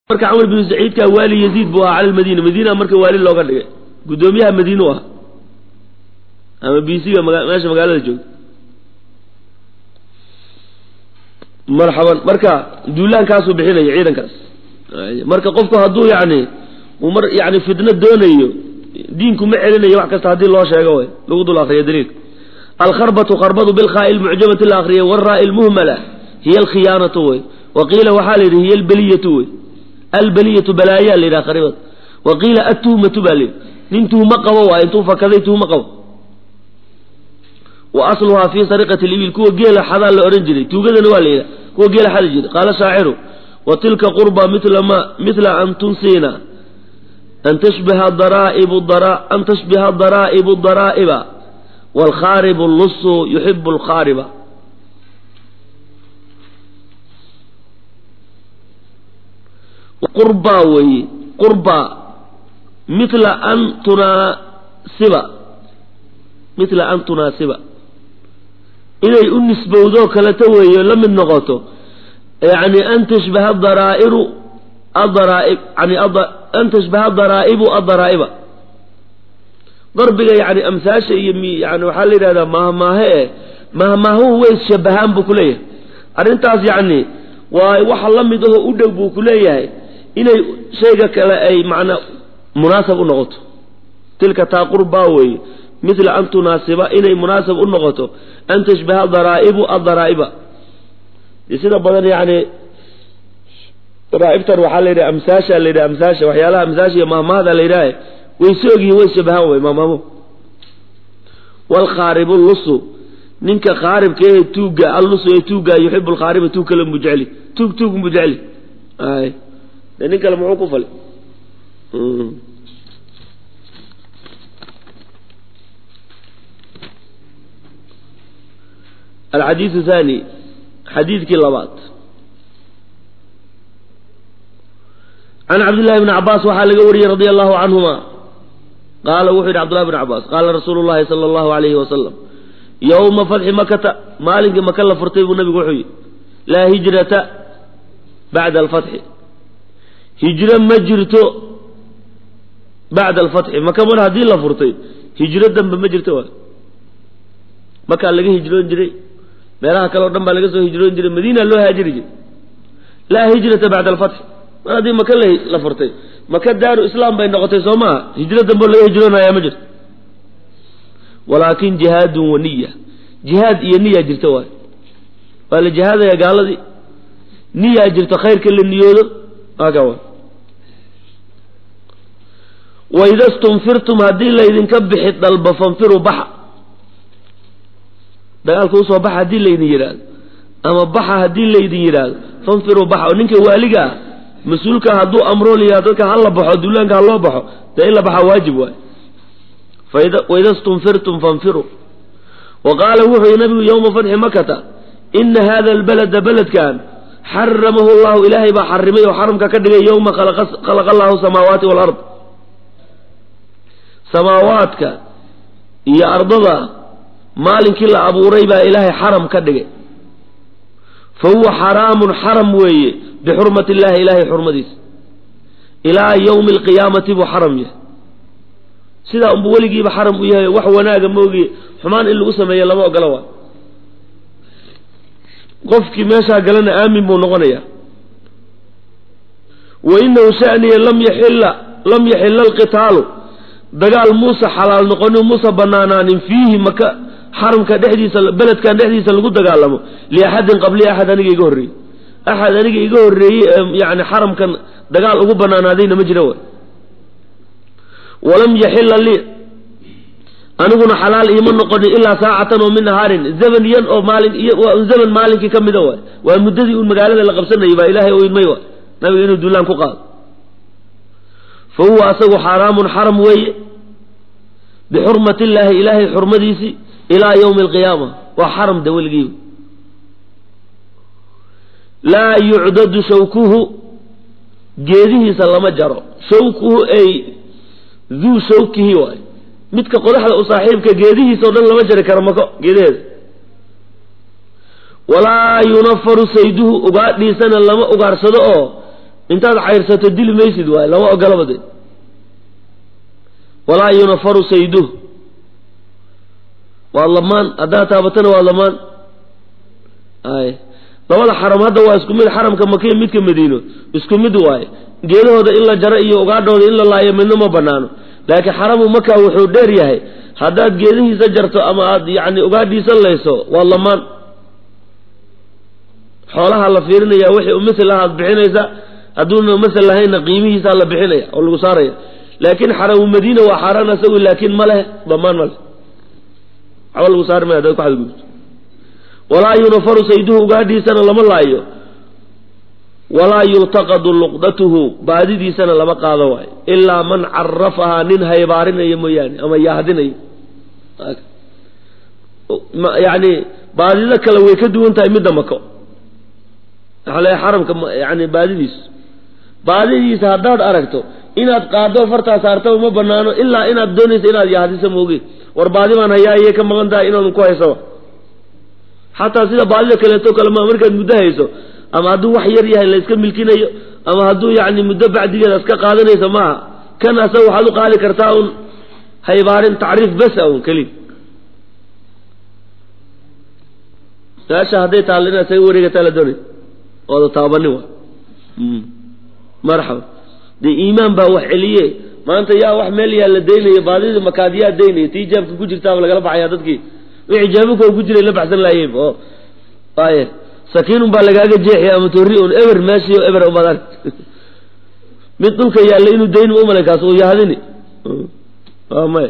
marka camr binu saciidka waali yaziid buu ahaa cala lmadiina madiina marka waali looga dhigay guddoomiyaha madiinu ah ama bisiga maga meesha magaalada joogta marxaban marka duulaankaasuu bixinaya ciidankaas marka qofku hadduu yani uu mar yani fitno doonayo diinku ma celinayo wax kasta haddii loo sheego way lagu dul akriyo daliilka alkharbatu kharbadu bilkhaa'i lmucjamati la akriyay waraai lmuhmala hiya alkhiyaanatu wey wa qiila waxaa la yidhi hiya albaliyatu wey albaliyatu balaayaa la yidhaha kharibad wa qiila atuhmatu baa layidhi nin tuhmo qabo waa intuu fakaday tuhmo qabo wa asluhaa fii sariqati libil kuwa geela xadaa la odhan jiray tuugadana waa la yidhaha kuwa geela xadi jiray qaala shaaciru wa tilka qurba mila ma mila an tunsiina an tashbiha daraa'ibu dara an tashbiha daraa'ibu daraa'iba waalkhaaribu lusu yuxibu alkhaariba qurbaa weeye qurbaa mila an tunaasiba mila an tunaasiba inay u nisbowdoo kaleta weeyo la mid noqoto yani an tashbaha daraa'iru adaraaib yani an tashbaha daraa'ibu adaraa'iba darbiga yani amsaasha iyo yani waxaa la yidhahdaa mahmaahe e mahmaahuhu way shabahaan buu kuleeyahay arrintaas yani waa waxa la mid aho u dhow buu kuleeyahay inay shayga kale ay macnaa munaasab u noqoto tilka taa qurbaa weeye mila an tunaasiba inay munaasab u noqoto an tashbaha daraa'ibu adaraa'iba sida badan yani daraaibtan waxaa la yidhaha amsaasha la yidhaha amsaasha waxyaalaha amsaasha iyo mahmahda la yidhaha way soogyihin way shabahaan wey mahmaamuhu waalkhaaribu lusu ninka khaaribka ee tuugga allusu ee tuugga yuxibu alkhaariba tuug kale mu jecli tuug tuug mu jecli ay de nin kale muxuu ku fali alxadiidu thani xadiidkii labaad can cabdillahi bni cabaas waxaa laga wariyey radia allahu canhuma qaala wuxuu yidhi cbdullahi bn cabaas qaala rasuulu llahi sala allahu alayhi wasalam yowma fatxi makata maalinkii maka la furtay buu nabigu wuxuu yidhi laa hijrata bacda alfatxi hijro ma jirto bacda alfatxi maka mar haddii la furtay hijro dambe ma jirto waay makaa laga hijroon jiray meelaha kale o dhan baa laga soo hijroon jiray madiina loo haajiri jiray laa hijrata bacda alfatxi mar haddii maka la furtay maka daaru islaam bay noqotay soo maaha hijro dambe laga hijroonayaa ma jirto walaakin jihaadun wa niya jihaad iyo niyaa jirta waay waa la jihaadaya gaaladii niyaa jirto khayrka la niyoodo aka waay waida stunfirtum haddii laydinka bixi dalba fanfiruu baxa dagaalka usoo baxa haddii laydin yidhaahdo ama baxa haddii laydin yidhaahdo fanfiruu baxa oo ninka waaliga ah mas-uulka hadduu amro liyaa dadka hala baxo duulaanka ha loo baxo dee in la baxaa waajib waay waida stunfirtum fanfiruu wa qaala wuxuu yihi nabigu yowma fatxi makata ina hada albalada beledkan xaramahu llahu ilaahay baa xarimay oo xaramka ka dhigay yowma khalaqa allahu samaawaati walard samaawaadka iyo ardada maalinkii la abuuray baa ilaahay xaram ka dhigay fa huwa xaraamun xaram weeye bixurmati illahi ilaahay xurmadiisa ilaa yowmi alqiyaamati buu xaram yahay sidaa unbu weligiiba xaram u yahay wax wanaaga moogiye xumaan in lagu sameeya lama ogola waa qofkii meeshaa galana aamin buu noqonayaa wa inahu shaniya lam yaxilla lam yaxilla alqitaalu dagaal muusa xalaal noqonin muusa banaanaanin fiihi maka xaramka dhexdiisa beledkan dhexdiisa lagu dagaalamo liaxadin qabli axad aniga iga horreeyey axad aniga iga horreeyey ee yani xaramkan dagaal ugu banaanaadayna ma jira way walam yaxila lii aniguna xalaal iima noqonin ilaa saacatan oo min nahaarin zaman yan oo maalin waa un zaman maalinkii ka mida waay waa muddadii un magaalada la qabsanayay baa ilaahay u idmay waay nabiga inuu duulaan ku qaado fa huwa asagu xaaraamun xaram weeye bixurmati illaahi ilaahay xurmadiisii ilaa yowmi alqiyaama waa xaram de weligiiba laa yucdadu shawkuhu geedihiisa lama jaro shawkuhu ay duu shawkihi waay midka qodaxda u saaxiibka geedihiisa o dhan lama jari karo mako geedaheeda walaa yunafaru sayduhu ugaadhiisana lama ugaarsado oo intaad cayrsato dili maysid waaye lama ogolaba de walaa yunafaru sayduh waa lamaan haddaad taabatana waa lamaan ay labada xaram hadda waa isku mid xaramka makiya midka madiino isku mid waaye geedahooda in la jaro iyo ugaadhooda in la laayo midna ma banaano laakiin xaramu maka wuxuu dheer yahay haddaad geedihiisa jarto ama aad yacni ugaadhiisa layso waa lamaan xoolaha la fiirinaya wixii u masel ah aad bixinaysa hadduuna masel lahaynna qiimihiisaa la bixinaya oo lagu saaraya laakiin xaramu madiina waa xaaraan isagu laakiin ma leh damaan ma leh waxba lagu saari maya hadaad ku xadgudubto walaa yunafaru sayduhu ugaadhiisana lama laayo walaa yultaqadu luqdatuhu baadidiisana lama qaado waayo ilaa man carafahaa nin haybaarinaya mooyaane ama yahdinayo yani baadida kale way ka duwan tahay midda mako waxaa leeyahay xaramka yani baadidiisu baadidiisa haddaad aragto inaad qaado fartaa saartaba ma banaano ilaa inaad doonaysa inaad yahdiso mooge war baadi baan hayaa iyay ka maqan tahay inaadan ku haysaba xataa sida baadida kaleeto kale ma markaad muddo hayso ama hadduu wax yar yahay la iska milkinayo ama hadduu yacni muddo bacdigeeda iska qaadanaysa maaha kan asaga waxaad u qaadi kartaa un haybaarin tacriif basa un keliya meesha hadday taalla inaad saga wareegataa la doonay ooda taabanin wa marxaba dee iimaan baa wax celiye maanta yaa wax meel yaa la daynaya baadidii makaadiyaa daynaya tii jaabka ku jirtaaba lagala baxaya dadkii wixii jaabika ku jiray la baxsan laayeen oo waaye sakiinun baa lagaaga jeexi ama torri un eber meeshii eber umadan mid dhulka yaalla inuu dayn ma umalay kaas uu yahdini waa maya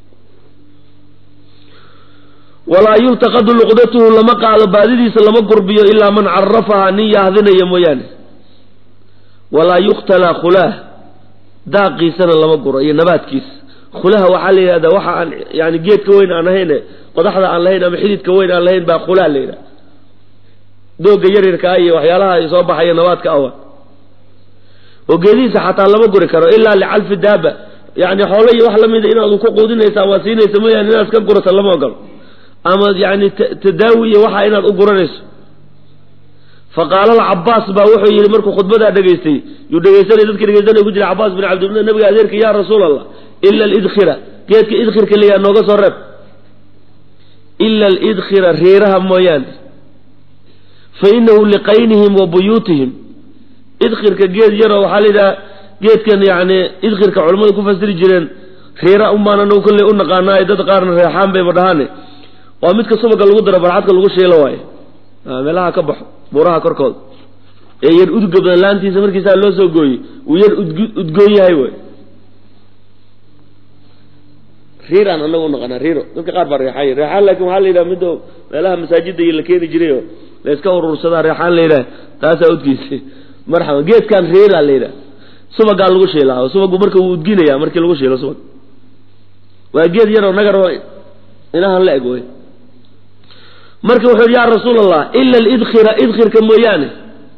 walaa yultaqadu luqdatuhu lama qaado baadidiisa lama gurbiyo ilaa man carafahaa nin yahdinaya mooyaane walaa yuktala khulaah daaqiisana lama guro iyo nabaadkiisa khulaha waxaa la yidhahdaa waxa aan yani geedka weyn aan ahayn qodaxda aan lahayn ama xididka weyn aan lahayn baa khulaha la yidhaha dooga yaryarkaa iyo waxyaalaha soo baxaya nabaadka awa oo geedihiisa xataa lama guri karo ilaa licalfi daaba yani xoolo iyo wax lamida inaadu ku quudinaysa ama siinaysa mooyaane inaad iska gurata lama ogolo ama yani tadaawi iyo waxa inaad u guranayso faqaala alcabaas baa wuxuu yidhi markuu khudbadaa dhegaystay yuu dhegaysanay dadki dhegaysanay ku jira cabaas bin cabdillah nabiga adeerka ya rasuul allah ila alidkhira geedka idkhirka layaa nooga soo reeb ila alidkhira riiraha mooyaane fa inahu liqaynihim wa buyuutihim idkhirka geed yaroo waxaa la yidhaha geedkan yani idkhirka culimmadu ku fasiri jireen riira unbaan anagu kolley u naqaanaa dad qaarna reexaan bayba dhahaane waa midka subaga lagu daro barxadka lagu shiilo waaye meelaha ka baxo buuraha korkooda ee yar udga badan laantiisa markiisaa loo soo gooyey uu yar udgoon yahay way riiraan anagu unaqaanaa riiro dadka qaar baa reexaay reexaan laakin waxaa la yidhaha midda meelaha masaajida iyo la keeni jiray oo la iska urursadaa reexaan la yidhaha taasaa udgiisa marxaba geedkan riiraa la yidhaha subagaa lagu shiilaa oo subagu marka wuu udginaya markii lagu shiilo subag waa geed yaroo nagaroo inahan la eg wey marka wuxuu yidhi yaa rasuul allah ila alidkhira idkhirka mooyaane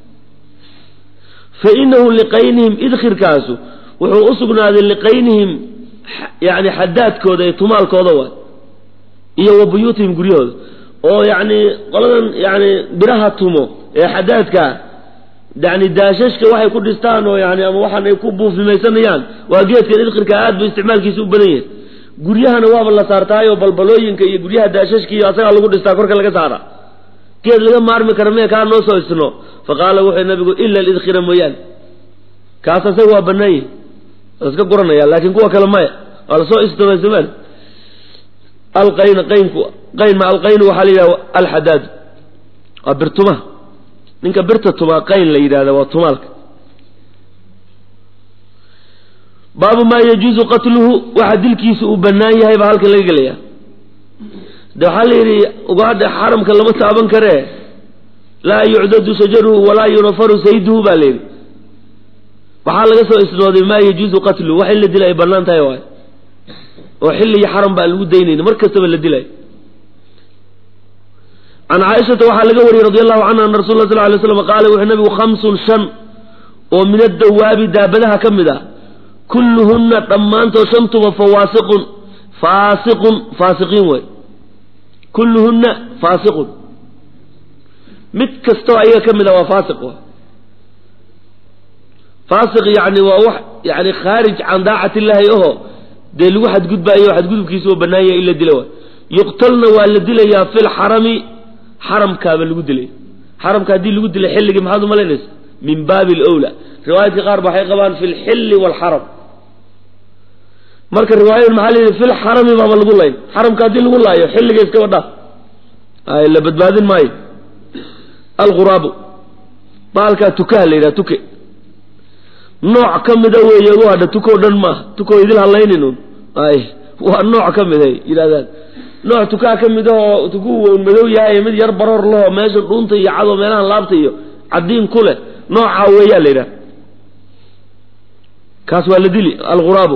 fa inahu liqaynihim idkhirkaasu wuxuu u sugnaaday liqaynihim yani xadaadkooda iyo tumaalkooda waay iyo wa buyuutihim guryahooda oo yani qoladan yani biraha tumo ee xadaadkaa yani daashashka waxay ku dhistaan oo yani ama waxaan ay ku buufimaysanayaan waa geedkan idkhirka aad ba isticmaalkiisa u badan yahay guryahana waaba la saartaayoo balbalooyinka iyo guryaha daashashka iyo asagaa lagu dhistaa korka laga saara geed laga maarmi kara mee kaa noo soo isno fa qaala wuxuu nabigu ila alidkhira mooyaane kaas asaga waa banaan yahi waa iska guranaya laakiin kuwa kale maya waa lasoo isdamaysamaan alqayn qaynku qayn ma alqaynu waxaa la yidhaha alxadaad waa birtumaha ninka birta tumaa qayn la yidhahda waa tumaalka baabu maa yajuuzu qatluhu waxa dilkiisa uu banaan yahay baa halkan laga gelaya de waxaa la yidhi ugaadha xaramka lama taaban karee laa yucdadu shajaruhu walaa yunafaru sayduhu baa la yidhi waxaa laga soo isnooday maa yajuuzu qatluhu wax in la dila ay banaan tahay waay oo xilli iyo xaram baa lagu daynayna mar kastaba la dilay can caaishata waxaa laga wariyey radi allahu canha ana rasul la sal lay slam qaala wuxuu nabigu khamsun shan oo min addawaabi daabadaha ka mid ah kulluhunna dhammaantood shantuba fawaasiqun faasiqun faasiqiin wey kulluhunna faasiqun mid kastoo ayaga ka mid a waa faasiq wa faasiq yani waa wax yani khaarij can daacati illaahi aho dee lagu xadgudbaayo xadgudubkiisa oo bannaanya in la dila waay yuqtalna waa la dilayaa fi lxarami xaramkaaba lagu dilay xaramka haddii lagu dilay xilligii maxaad umalaynaysa min baabi alwla riwaayadka qaar ba waxay qabaan fi lxilli waalxaram marka riwaayadan maxaa la yidhi fi lxarami baaba lagu layn xaramka haddii lagu laayo xilliga iskaba dhaaf ay la badbaadin maayo alghuraabu baalkaa tukaha la yidhaha tuke nooc ka mida weeye u hadha tukoo dhan maaha tukoo idil halaynin un ay waa nooc ka mid ay yidhahdaan nooc tukaha ka mid ahoo tukuu wn madow yahay mid yar baroor lahoo meesha dhuunta iyo cadoo meelahan laabta iyo cadiin ku leh noocaa weeyaa la yidhaha kaas waa la dili alghuraabu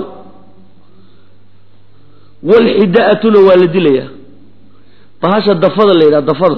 walxidaatuna waa la dilayaa bahasha dafada la yidhaha dafada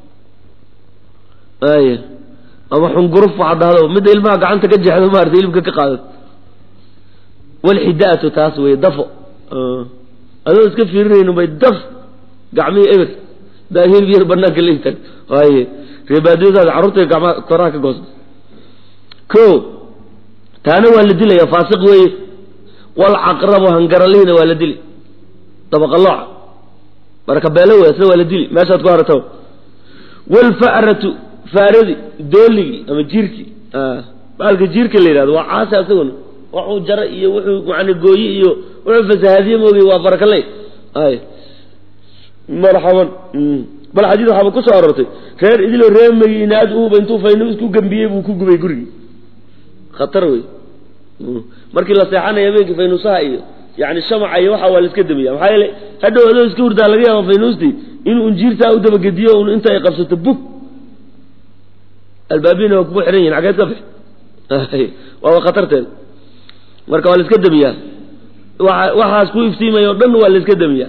ay ama xunguruf waxaa dhahdo midda ilmaha gacanta ka jeexdo maarata ilibka ka qaadad walxidaatu taas wey dafo adoo iska fiirinayno bay daf gacmihii eber daa hilib yar banaanka la istaag waaye reebaadiyadaada carruurta gacmaha koraha ka goosta ko taana waa la dilaya faasiq weeye walcaqrabu hangaralihina waa la dili dabaqalooca barakabeelo wey isna waa la dili meeshaad ku harata walfa'ratu faaradi dooligii ama jiirkii baalka jiirka la yidhahdo waa caasi asaguna waxuu jara iyo wuxuu macana gooye iyo wuxuu fasahaadiye moogay waa barakaley ay marxaban bal xadiid waxaaba ku soo aroortay reer idiloo reer madiinaad uuba intuu faynus ku gambiyey buu ku gubay gurigii khatar wey markii la seexanaya habeenkii faynuusaha iyo yani shamaca iyo waxa waa la iska damiya maxaa yeele hadhow adoo iska hurdaa laga yaaba faynuustii inuu unjiirtaa u dabagediyo un inta ay qabsato bug albaabina waa kugu xihan yihin xageed ka bix waaba khatarteeda marka waa la iska damiyaa waa waxaas ku iftiimaya o dhan waa la iska damiyaa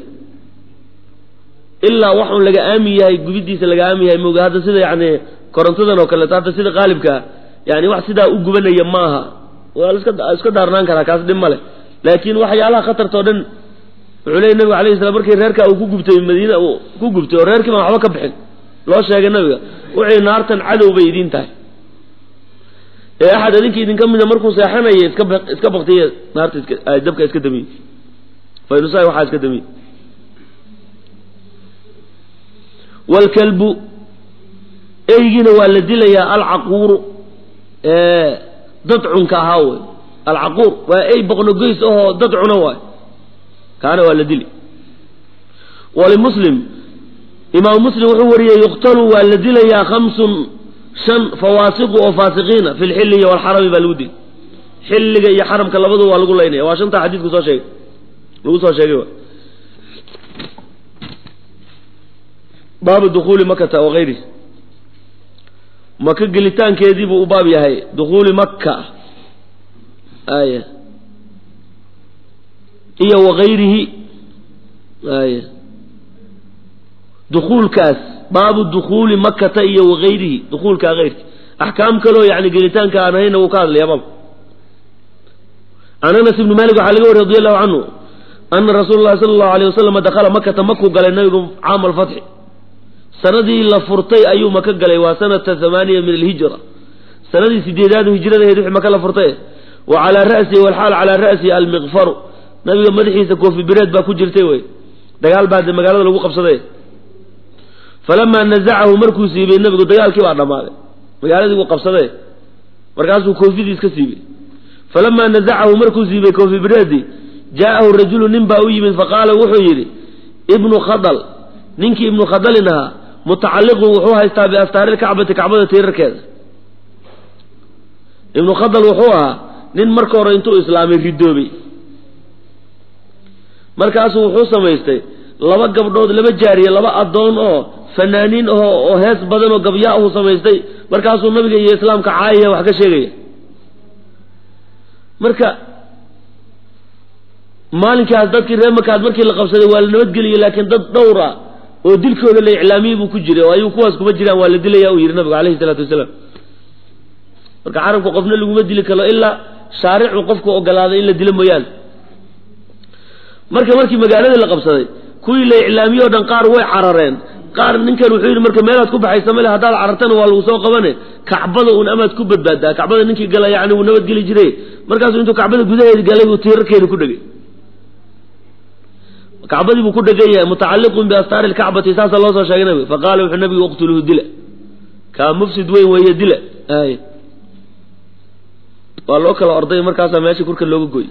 ilaa waxun laga aamin yahay gubidiisa laga aamin yahay moga hadda sida yani korontadan oo kaleeto hadda sida qaalibkaa yani wax sidaa u gubanaya ma aha waa la iska iska daarnaan karaa kaas dhib ma leh laakiin waxyaalaha khatarta o dhan wuxuu leeyay nabiga alayh salam markii reerkaa uu ku gubtay madiina uu ku gubtay oo reerkii baan waxba ka bixin loo sheegay nabiga wuxuu naartan cadow bay idiin tahay ee axad idinka idinka mida markuu seexanaya iska iska baktiya naarta iska dabka iska damiye faynusaha waxaa iska damiye waalkalbu eygiina waa la dilayaa alcaquuru dadcunka ahaa wey alcaquur waa ey boqnogoys ahoo dad cuna waay kaana waa la dili walimuslim imaamu muslim wuxuu wariyey yuqtalu waa la dilayaa khamsun shan fawaasiqu oo faasiqiina fi lxilli iyo walxarami baa lagu dili xilliga iyo xaramka labadu waa lagu laynaya waa shantaa xadiidku soo sheegay lagu soo sheegay baabu dukuuli makata wagayri maka gelitaankeedii buu u baab yahay dukuuli makka aya iyo wagayrihi aya dukuulkaas baabu dukuuli makata iyo wagayrihi dukuulkaa keyrki axkaam kaloo yani gelitaanka aan ahayna wuu ka hadlaya baab can anas ibni malik waxaa laga wariy radi allahu canhu ana rasuula llahi sala allahu alayh wasalam dakhala makata makuu galay nabigu caama alfatxi sanadii la furtay ayuu maka galay waa sanata hamaaniya min alhijra sanadii sideedaadu hijradaheed wixii maka la furtay wa calaa ra'sihi walxaal calaa ra'sihi almiqfaru nabiga madaxiisa koofi bireed baa ku jirtay wey dagaal baa de magaalada lagu qabsaday falamaa nazacahu markuu siibay nabigu dagaalkii baa dhammaaday magaaladii buu qabsaday markaasuu koofidii iska siibay falamaa nazacahu markuu siibay koofi bireedii jaa'ahu rajulu nin baa u yimid faqaala wuxuu yidhi ibnu khadal ninkii ibnu khadalin ahaa mutacalliqun wuxuu haystaa biastaari lkacbati kacbada tiirarkeeda ibnu khadal wuxuu ahaa nin marka hore intuu islaamay ridoobay markaasuu wuxuu samaystay laba gabdhood laba jaariye laba addoon oo fanaaniin aho oo hees badan oo gabyaa uu samaystay markaasuu nabiga iyo islaamka caayaya wax ka sheegaya marka maalinkaas dadkii reer makaad markii la qabsaday waa la nabadgeliyey laakiin dad dhowra oo dilkooda la iclaamiyey buu ku jiray oo ayuu kuwaas kuma jiraan waa la dilaya uu yidhi nabigu alayhi salaatu wasalaam marka carabka qofna laguma dili karo ilaa shaaricu qofku ogolaaday in la dilo mooyaane marka markii magaaladii la qabsaday kuwii la iclaamiyey o dhan qaar way carareen qaar ninkan wuxuu yidhi marka meelaad ku baxaysa male haddaad carartana waa lagu soo qabane kacbada un amaad ku badbaadaa kacbada ninkii gala yani wuu nabadgeli jiray markaasuu intuu kacbada gudaheedi galay buu tiirarkeedi ku dhegay kacbadii buu ku dhegan yahay mutacalliqun biastaari lkacbati saasaa loo soo sheegay nabiga faqaala wuxuu nabigu uqtuluhu dila kaa mufsid weyn weeye dila ay waa loo kala orday markaasaa meesha kurka looga goy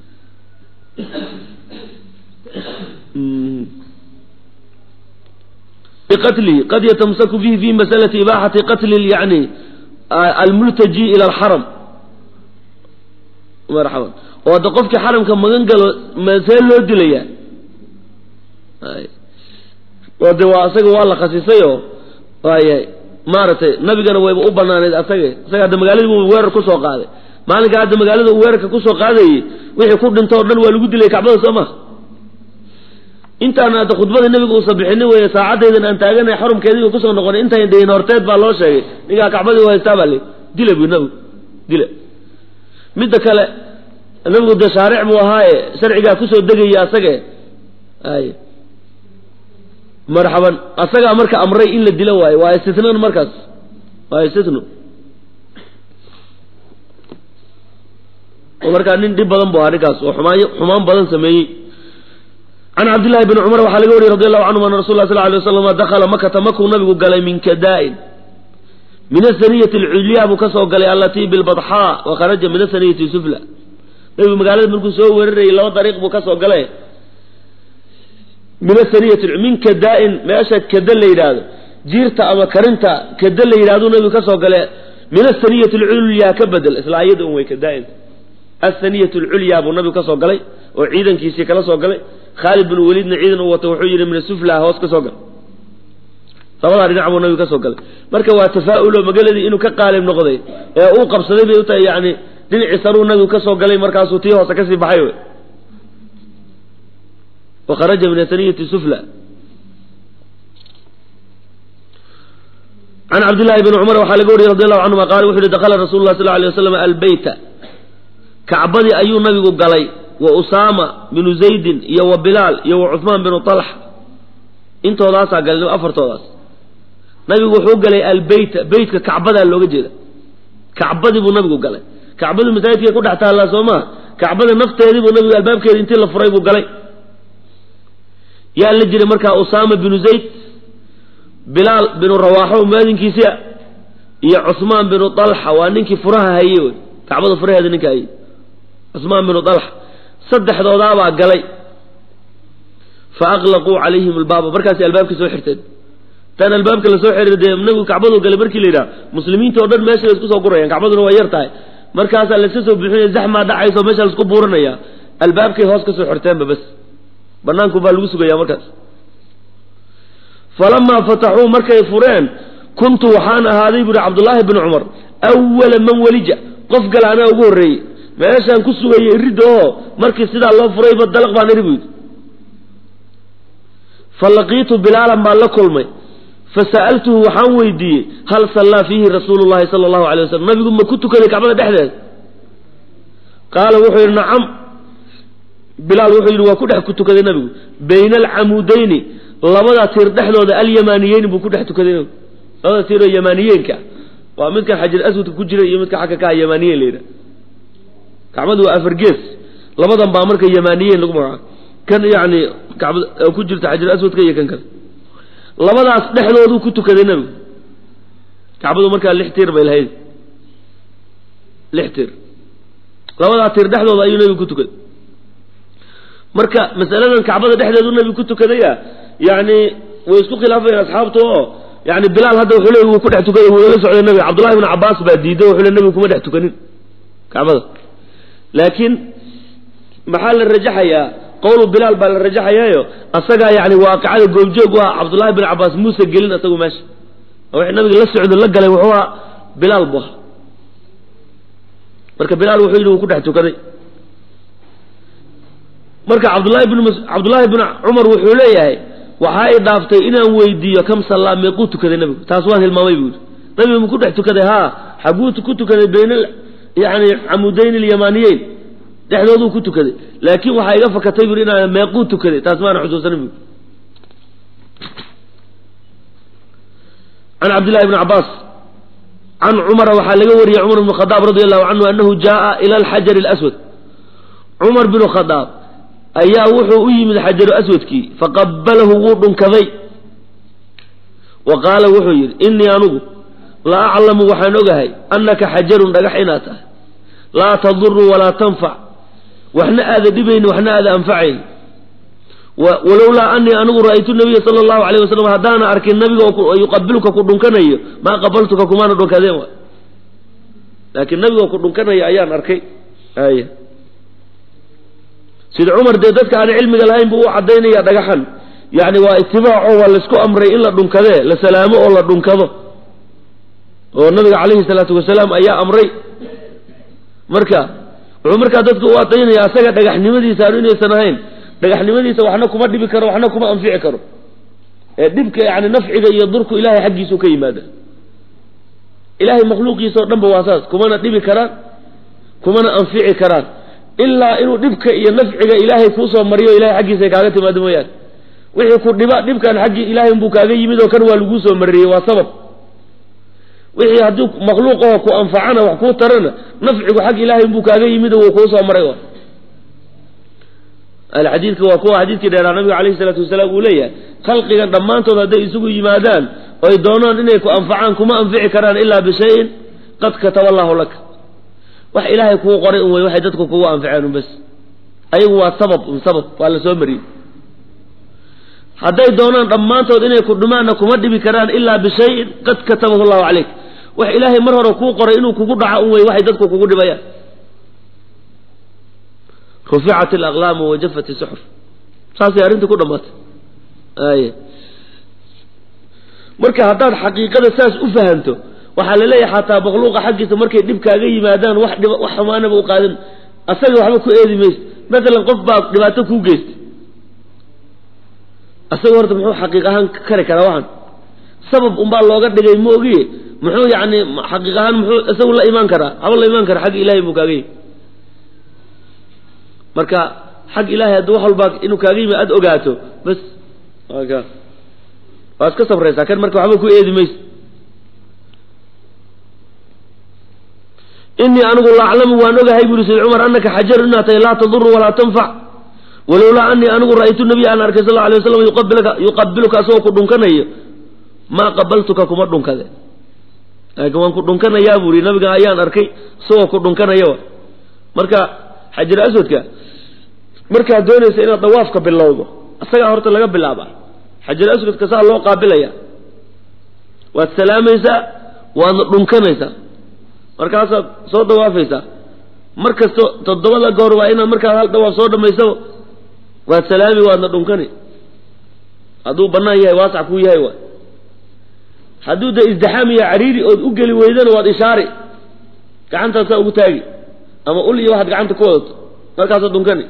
qatlihi qad yatamsaku bihi fi masalati ibaaxati qatli yani almultaji ila alxaram marxaban oo hadda qofkii xaramka magan galo masee loo dilayaa oo de waa asaga waa la khasisayoo waaya maaragtay nabigana wayba u banaaneyd asaga isaga hadda magaaladii bu weerar kusoo qaaday maalinka hadda magaalada uu weerarka kusoo qaadayey wixii ku dhinto o dhan waa lagu dilay kacbada soo ma intaan hadda khudbada nebiga uusa bixinin weeye saacadaydan aan taaganay xarumkeediiba kusoo noqonay intayn dayin horteed baa loo sheegay ninkaa kacbadii u haystaa baa le dila bu nabigu dila midda kale nabigu dee shaaric buu ahaaye sharcigaa kusoo degaya asage ay marxaban asagaa marka amray in la dilo waayo waa istitnan markaas waa istitno oo markaa nin dhib badan bu ahaa ninkaas oo xumaan xumaan badan sameeyey can cabdillahi bni cumar waxaa laga wariyey radi allahu canhum ana rasul lah sal lay waslam dakhala makata makuu nabigu galay min kadaa'in min asaniyati alculyaa buu ka soo galay allatii bilbadxaa wa kharaja min asaniyati sufla nabigu magaalada markuu soo weerarayay laba dariiq buu ka soo galay min asaniyati min kadaa'in meesha kada la yidhaahdo jiirta ama karinta kada la yidhahdo nabigu ka soo gale min asaniyati alculyaa ka bedel isla ayada un way kadaa'in asaniyat alculyaa buu nabigu ka soo galay oo ciidankiisii kala soo galay khaalid bin weliidna ciidan uu wato wuxuu yidhi min asufla hoos ka soo gal labadaa dhinac buu nabigu ka soo galay marka waa tafaa'ulo magaladii inuu ka qaalib noqday ee uu qabsaday bay u tahay yani dhinacii saruu nabigu ka soo galay markaasuu tii hoose kasii baxay wey wa kharaja min asaniyati sufla can cabdillahi bni cumar waxaa laga wariyey radi allahu canhuma qaala wuxu yihi dakala rasulu lah sal lla alay waslam albeyta kacbadii ayuu nabigu galay wa usaama binu zaydin iyo wa bilaal iyo wa cuhmaan binu talx intoodaasaa galay afartoodaas nabigu wuxuu galay albeyta beytka kacbadaa looga jeeda kacbadii buu nabigu galay kacbadu masaajidkay ku dhex taallaa soo maa kacbada nafteedii buu nabigu albaabkeeda intii la furay buu galay yaa la jiray markaa usaama binu zayd bilaal binu rawaaxo muaadinkiisia iyo cuhmaan binu talxa waa ninkii furaha haye wey kacbada furaheeda ninka haye cusmaan binu dalxa saddexdoodaabaa galay fa aqlaquu calayhim albaaba markaasay albaabkii soo xirteen tan albaabka lasoo xiriir dee nabigu kacbadu galay markii la yidhaha muslimiinta o dhan meesha la isku soo gurayaan kacbaduna waa yar tahay markaasaa layska soo buuxinaya zaxmaa dhacayso meesha laisku buuranaya albaabkay hoos kasoo xirteenba bas banaanku baa lagu sugaya markaas falamaa fataxuu markay fureen kuntu waxaan ahaaday buuhi cabdullaahi bni cumar awala man welija qof gala anaa ugu horreeyey meeshaan ku sugayay iridda oo markii sidaa loo furayba dalaq baan iri buyidi fa laqiitu bilaalan baan la kulmay fa sa'altuhu waxaan weydiiyey hal sallaa fiihi rasuulu llahi sala allahu alay wasalam nabigu ma ku tukaday kacbada dhexdeeda qaala wuxuu yidhi nacam bilaal wuxuu yidhi waa ku dhex ku tukaday nabigu bayna alcamuudayni labada tiir dhexdooda alyamaaniyeyni buu ku dhex tukaday nabigu labada tiiroo yamaaniyeenka waa midkan xajar aswadka ku jira iyo midka xagga ka ah yamaaniyen la yidhaha kacbadu waa afar gees labadan baa marka yamaaniyeyn lagu magacaabo kan yacni kacbad ku jirta xajar aswadka iyo kan kale labadaas dhexdooduu ku tukaday nebigu kacbadu markaa lix tiir bay lahayd lix tiir labadaa tiir dhexdooda ayuu nebigu ku tukaday marka masaladan kacbada dhexdeedu nebigu ku tukadaya yacni way isku khilaafayeen asxaabtu oo yani bilaal hadda wuxuu leey wuu ku dhex tukaday wuu la socday nabiga cabdullahi bn cabaas baa diiday wuxuu le nabigu kuma dhex tukanin kacbada laakiin maxaa la rajaxayaa qowlu bilaal baa la rajaxayaayo asagaa yani waaqicada goobjoog u ah cabdullahi bin cabaas muuse gelin asagu meesha oo wixii nabiga la socdo la galay wuxuu ahaa bilaal bu ahaa marka bilaal wuxuu yidhi wuu ku dhex tukaday marka cabdullahi bin cabdullaahi bin cumar wuxuu leeyahay waxaa i dhaaftay inaan weydiiyo kam sallaa meequu tukaday nabigu taas waan hilmaamay buu yidhi nabigu ma ku dhex tukaday haa xaguu ku tukaday bayna yani camudayn alyamaaniyeyn dhexdooduu ku tukaday laakiin waxaa iga fakatay bui inaan meequu tukaday taas maana xusuusanin bu can cabdillahi bni cabaas can cumara waxaa laga wariyey cumar bn khadaab radi allahu canhu anahu jaaa ila alxajari alaswad cumar binu khadaab ayaa wuxuu u yimid xajaru aswadkii faqabalahu wuu dhunkaday wa qaala wuxuu yidhi inii anugu la aclamu waxaan ogahay annaka xajarun dhagax inaad tahay laa taduru walaa tanfac waxna aada dhibayni waxna aada anfacayn walowlaa anii anigu ra'aytu nabiya sala allahu alayh wasalam haddaana arkin nabiga oo yuqabilka ku dhunkanayo maa qabaltuka kumaana dhunkadeen wa laakiin nabiga oo ku dhunkanayo ayaan arkay ay sida cumar dee dadka aan cilmiga lahayn buu u cadaynaya dhagaxan yani waa itibaaco waa laysku amray in la dhunkadee la salaamo oo la dhunkado oo nabiga calayhi salaatu wasalaam ayaa amray marka wuxuu markaa dadka u adaynaya asaga dhagaxnimadiisa aanu inaysan ahayn dhagaxnimadiisa waxna kuma dhibi karo waxna kuma anfici karo ee dhibka yani nafciga iyo durku ilahay xaggiisuu ka yimaada ilahay makhluuqiisa oo dhan ba waa saas kumana dhibi karaan kumana anfici karaan ilaa inuu dhibka iyo nafciga ilaahay kuusoo mariyo ilahay xaggiisa kaaga timaado mooyaane wixii ku dhiba dhibkan xaggii ilahay unbuu kaaga yimid oo kan waa laguu soo mariyey waa sabab wixii haddii makhluuqaho ku anfacana wax kuu tarana nafcigu xag ilahay unbuu kaaga yimid oo wuu kuu soo maray alxadiidka waa kuwa xadiidkii dheeraa nabiga calayhi salaatu wasalaam uu leeyahay khalqigan dhammaantood hadday isugu yimaadaan oy doonaan inay ku anfacaan kuma anfici karaan ilaa bishayin qad kataba allahu laka wax ilaahay kuu qoray un wey waxay dadku kugu anficeen un bas ayagu waa sabab un sabab waa la soo mariyey hadday doonaan dhammaantood inay ku dhumaanna kuma dhibi karaan ilaa bishayin qad katabahu llahu calayk wax ilaahay mar hore kuu qoray inuu kugu dhaco un wey waxay dadku kugu dhibayaan ruficat alaqlaamu wajafat isuxuf saasay arrintii ku dhammaatay ay marka haddaad xaqiiqada saas u fahanto waxaa la leeyahay xataa makhluuqa xaggiisa markay dhib kaaga yimaadaan wax dhib wax xumaanaba u qaadin asaga waxba ku eedi maysa masalan qof baa dhibaato kuu geystay asaga horta muxuu xaqiiq ahaan kari karaa waxan sabab unbaa looga dhigay ma ogiye muxuu yani xaqiiq ahaan muxuu isagu la imaan karaa haba la imaan kara xagga ilahay buu kaaga yimi marka xag ilahay haddii wax walbaa inuu kaaga yimi aada ogaato bas ka waa iska sabraysaa kan marka waxba ku eedi mayso inii anigu la aclamu waan ogahay buri sayd cumar anaka xajaru inaad tahay laa taduru walaa tanfac walowlaa anii anigu ra'aytu nabiya aan arkay sal alay waslam yuqabilka yuqabiluka asagoo ku dhunkanayo maa qabaltuka kuma dhunkade laakiin waan ku dhunkanayaa buri nabiga ayaan arkay isagoo ku dhunkanayo marka xajar aswadka markaad doonaysa inaad dawaafka bilowdo isagaa horta laga bilaaba xajar aswadka saa loo qaabilaya waad salaamaysaa waadna dhunkanaysaa markaasaad soo dawaafaysaa mar kasto toddobada goor waa inaad markaad hal dawaaf soo dhamaysaba waad salaami waadna dhunkani hadduu bannaan yahay waasac kuu yahay waay hadduu de isdixaam iyo cariiri ood u geli weydana waad ishaari gacantaad saa ugu taagi ama ul iyo waxaad gacanta ku wadato markaasaad dhunkani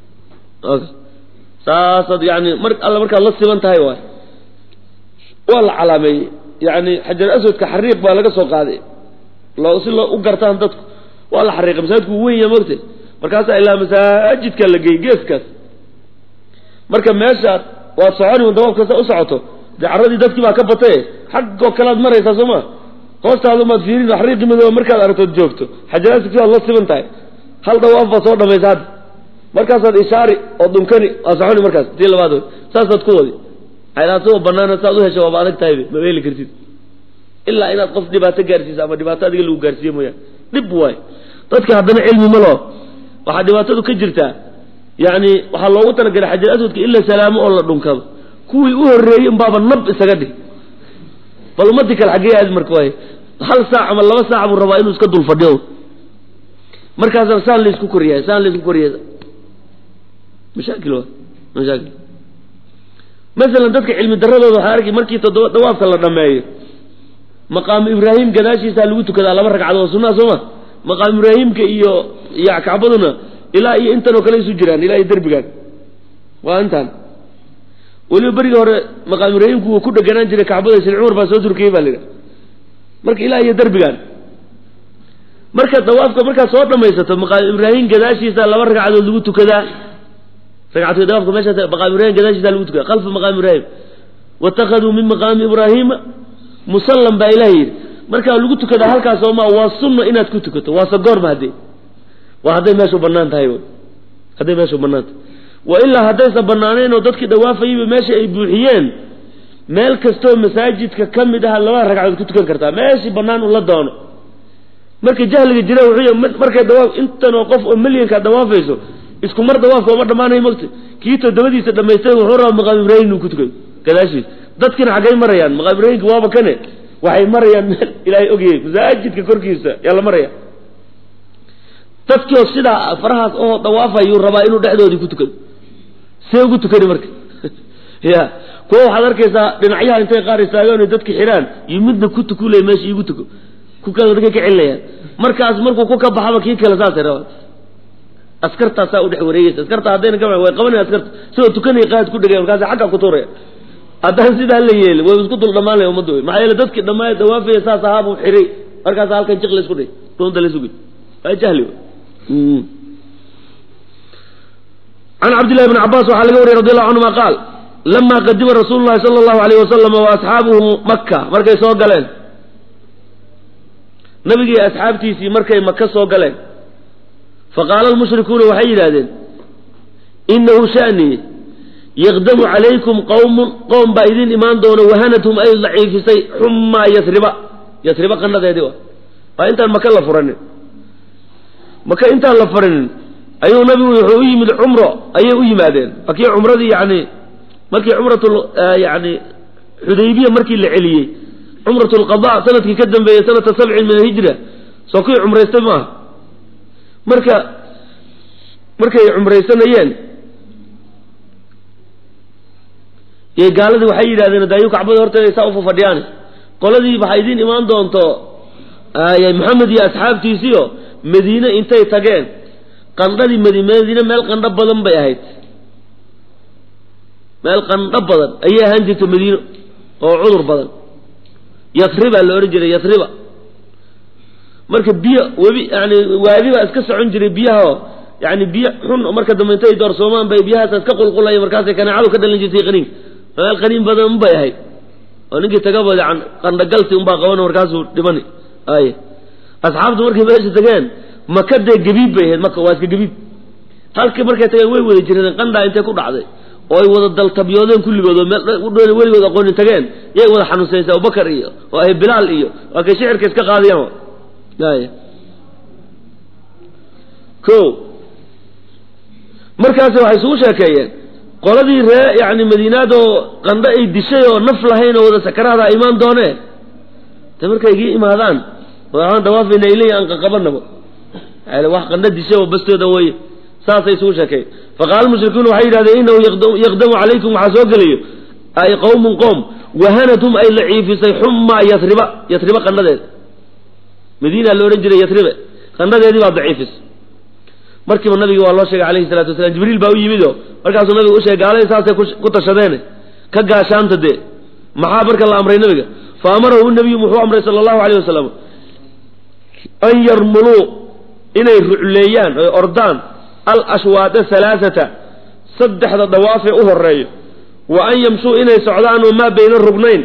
saasaad yani mar alla markaad la siban tahay waay waa la calaameeyey yani xajar aswadka xariiq baa laga soo qaaday loo si loo u gartaan dadku waa la xariiqay masaajidku uu weyn yahay mogte markaasaa ilaa masaajidka la geeyey geeskaas marka meeshaad waad soconi un dawaab kasta u socoto dee carradii dadkii baa ka bataye xaggoo kalead maraysaa soo ma hoostaada umaad fiirin xariiqi madooba markaad aragtood joogto xajar aswadki waad la siban tahay hal dawaaf baad soo dhamaysa hadda markaasaad ishaari oo dhunkani waa soconi markaas tii labaad wey saasaad ku wadi asagoo banaana saad u hesho waaba adag tahay ma heli kartid ilaa inaad qof dhibaato gaarsiisa ama dhibaato adiga lagu gaarsiiye mooyaan dhib waay dadka haddana cilmi ma loo waxaa dhibaatadu ka jirtaa yani waxaa loogu talagalay xajar aswadka in la salaamo oo la dhunkado kuwii u horreeyey unbaaba nab isaga dhig bal ummadii kale xaggee aadi marka waay hal saac ama laba saac buu rabaa inuu iska dul fadhiyo markaasa saan laysku koriyahay saan laysku koriya mashaakil wa mashaakil masalan dadka cilmi daradooda waxaa arki markii toddoba dawaafka la dhameeyo maqaamu ibraahim gadaashiisaa lagu tukadaa laba ragcadood oo sunnaha sooma maqaamu ibraahimka iyo iyo kacbaduna ilaa iyo intan oo kale isu jiraan ilaa iyo derbigaan waa intaan weliba berigii hore maqaamu ibraahimku wuu ku dheganaan jiray kacbada sin cumar baa soo turkiyey baa la yidhaha marka ilaa iyo derbigaan marka dawaafka markaad soo dhamaysato maqaamu ibraahim gadaashiisa laba ragcadood lagu tukadaa ragcatooy dawaafka meeshaas maqaamu ibrahim gadaashiisa lagu tukada khalfa maqaami ibraahim waitakaduu min maqaami ibraahima musallam baa ilaah yidhi markaa lagu tukadaa halkaas sooma waa sunna inaad ku tukato waase goorma haddee waa hadday meeshu bannaan tahay hadday meeshu bannaan tahay wa ilaa haddaysan bannaanayn oo dadkii dhawaafayayba meesha ay buuxiyeen meel kastoo masaajidka ka mid aha labada ragcadood ku tukan kartaa meeshii bannaan ula doono marka jahliga jira wuxuu markay dawaaf intanoo qof oo milyanka dawaafayso isku mar dawaafka uma dhammaanayo mogta kii toddobadiisa dhamaystay wuxuu rabaa maqaam ibraahim inuu ku tukayo gadaashiis dadkina xaggay marayaan maqaam ibraahimka waaba kane waxay marayaan meel ilaahay ogyahay masaajidka korkiisa yaa la maraya dadkioo sidaa farahaas oo dawaafayuu rabaa inuu dhexdoodii ku tukado see ugu tukani marka ya kuwa waxaad arkaysaa dhinacyaha intay qaar istaagaan oy dadka xidhaan iyo midna ku tukulaya meesha iigu tuko ku kale dadkay ka celinayaan markaas markuu ku ka baxaba kii kale saasay rabaan askartaasaa udhex wareegeysa askarta haddayna ka way qabanaya askarta sidoo tukanaya qaad ku dhegaya markaas xagga ku tuuraya haddaan sidaa la yeelin way isku dul dhammaanaya ummadda wey maxaa yeele dadkii dhammaaya dawaafaya saas ahaabuu xiray markaas halkan jiq la isku dhig runta la sugay waa jahli wey can cabdillahi bni cabaas waxaa laga wariyay radi allahu canhuma qaal lama qadima rasuulu llahi sala allahu alayh wasalam wa asxaabuhu maka markay soo galeen nabigii asxaabtiisii markay maka soo galeen faqaala almushrikuuna waxay yidhahdeen inahu shani yaqdamu calaykum qowmun qowm baa idin imaan doona wahanathum ay daciifisay xumaa yasriba yasriba qanadeedii wa waa intaan maka la furanin maka intaan la furanin ayuu nabigu wuxuu u yimid cumro ayay u yimaadeen waa kii cumradii yani markii cumratul yani xudaybiya markii la celiyey cumrat lqada sanadkii ka dambeeyey sanata sabcin min alhijra soo kuwii cumraystay maaha marka markay cumraysanayeen yay gaaladii waxay yidhahdeen daayu kacbada horteeda saa ufa fadhiyaan qoladii waxaa idiin imaan doonto maxamed iyo asxaabtiisiio madiine intay tageen qandhadii madi madiine meel qandho badan bay ahayd meel qandho badan ayay ahaan jirta madiino oo cudur badan yasriba la odhan jiray yasriba marka biyo webi yani waadi baa iska socon jiray biyahaoo yani biyo xun marka dambe intay doorsoomaan bay biyahaas iska qulqulaya markaasay kanaacadu ka dhalan jirtay qaniinka meel qaniin badan unbay ahayd oo ninkii tagaba yan qandhagalsi unbaa qaban markaasuu dhimani ay asxaabtu markay meesha tageen maka dee gabiib bay ahayd maka waa iska gabiib halkii markay tageen way wada jireen qandhaa intay ku dhacday oo ay wada daltabyoodeen kulligood oo meel weligood aqoonin tageen yay wada xanuunsanaysa abubakar iyo oo ay bilaal iyo waa kay shicirka iska qaadiyaan y ko markaasi waxay isugu sheekeeyeen qoladii ree yani madiinaad oo qandho ay dishay oo naf lahayn oo wada sakaraada imaan doonee de markay igii imaadaan waxaan dawaafayna iley aan qaqabanaba wax qandho dishay oo bastooda weye saasay isugu sheekeeyen faqaala mushrikuuna waxay yidhahdeen inahu yaqdamu calaykum waxaa soo gelayo ay qowmun qoom wahanatum ay laciifisay xumaa yasriba yasriba qandhadeeda madiina la odhan jiray yasribe qandhadeedii baa daciifis markiiba nabiga waa loo sheegay alayhi salatu wasalaam jibriil baa u yimido markaasuu nabiga u sheegay gaaladii saasay ku tashadeene ka gaashaanta dee maxaa marka la amray nabiga fa amarahu nabiyu muxuu amray sala allahu alayh wasalam an yarmuluu inay rucleeyaan oy ordaan alashwaada halaaata saddexda dawaafee u horeeyo wa an yamshuu inay socdaan oo maa bayna rugnayn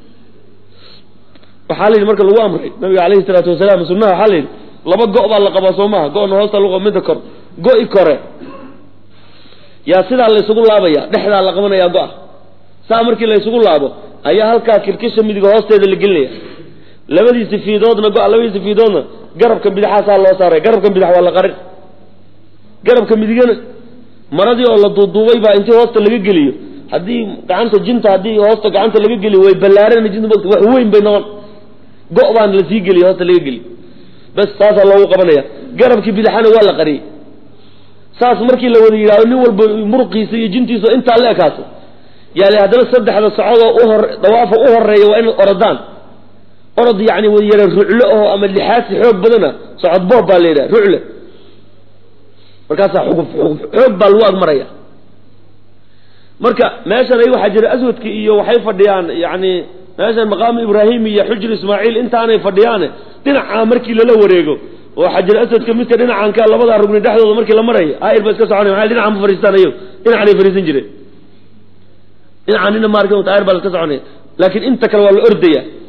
waxaa la yidhi marka lagu amray nabiga alayhi salaatu wasalaam sunnaha waxaa la yidhi laba go' baa la qabaa soo maha go-na hoosta lagu midda kor go-i kore yaa sidaa la ysugu laabaya dhexdaa la qabanaya go-a saa markii la ysugu laabo ayaa halkaa kirkisha midiga hoosteeda la gelinaya labadiisi fiidoodna go-a labadiisi fiidoodna garabka bidixaasaa loo saaray garabka bidix waa la qarin garabka midigana maradii oo la duuduubay baa intii hoosta laga geliyo haddii gacanta jinta haddii hoosta gacanta laga geliyo way ballaarana jinta mogta wax weyn bay noqon go' baana la sii geliyo hoosta laga geliyo bas saasaa loogu qabanaya garabkii bidixana waa la qariyey saas markii la wada yidhahdo nin walba muruqiisa iyo jintiisa intaa la ekaato yaani haddana saddexda socodoo uhor dawaafa u horeeya waa inay orodaan orod yani yara ruclo oo ama lixaasi xoog badana socod boob baa la yidhaha rucle markaasaa xuguf xuguf xoog baa lagu agmaraya marka meeshan ay waxaa jira aswadki iyo waxay fadhiyaan yani meeshan maqaamu ibraahim iyo xujr ismaaciil intaanay fadhiyaane dhinacaa markii lala wareego oo xajar aswadka midka dhinacan ka labadaa rugni dhexdooda markii la marayo ayr ba iska soconay maa dhinacan ma fariistaan ayago dhinacanay fariisan jireen dhinacan nina maarka ayr baa la iska soconaya laakiin inta kale waa la ordaya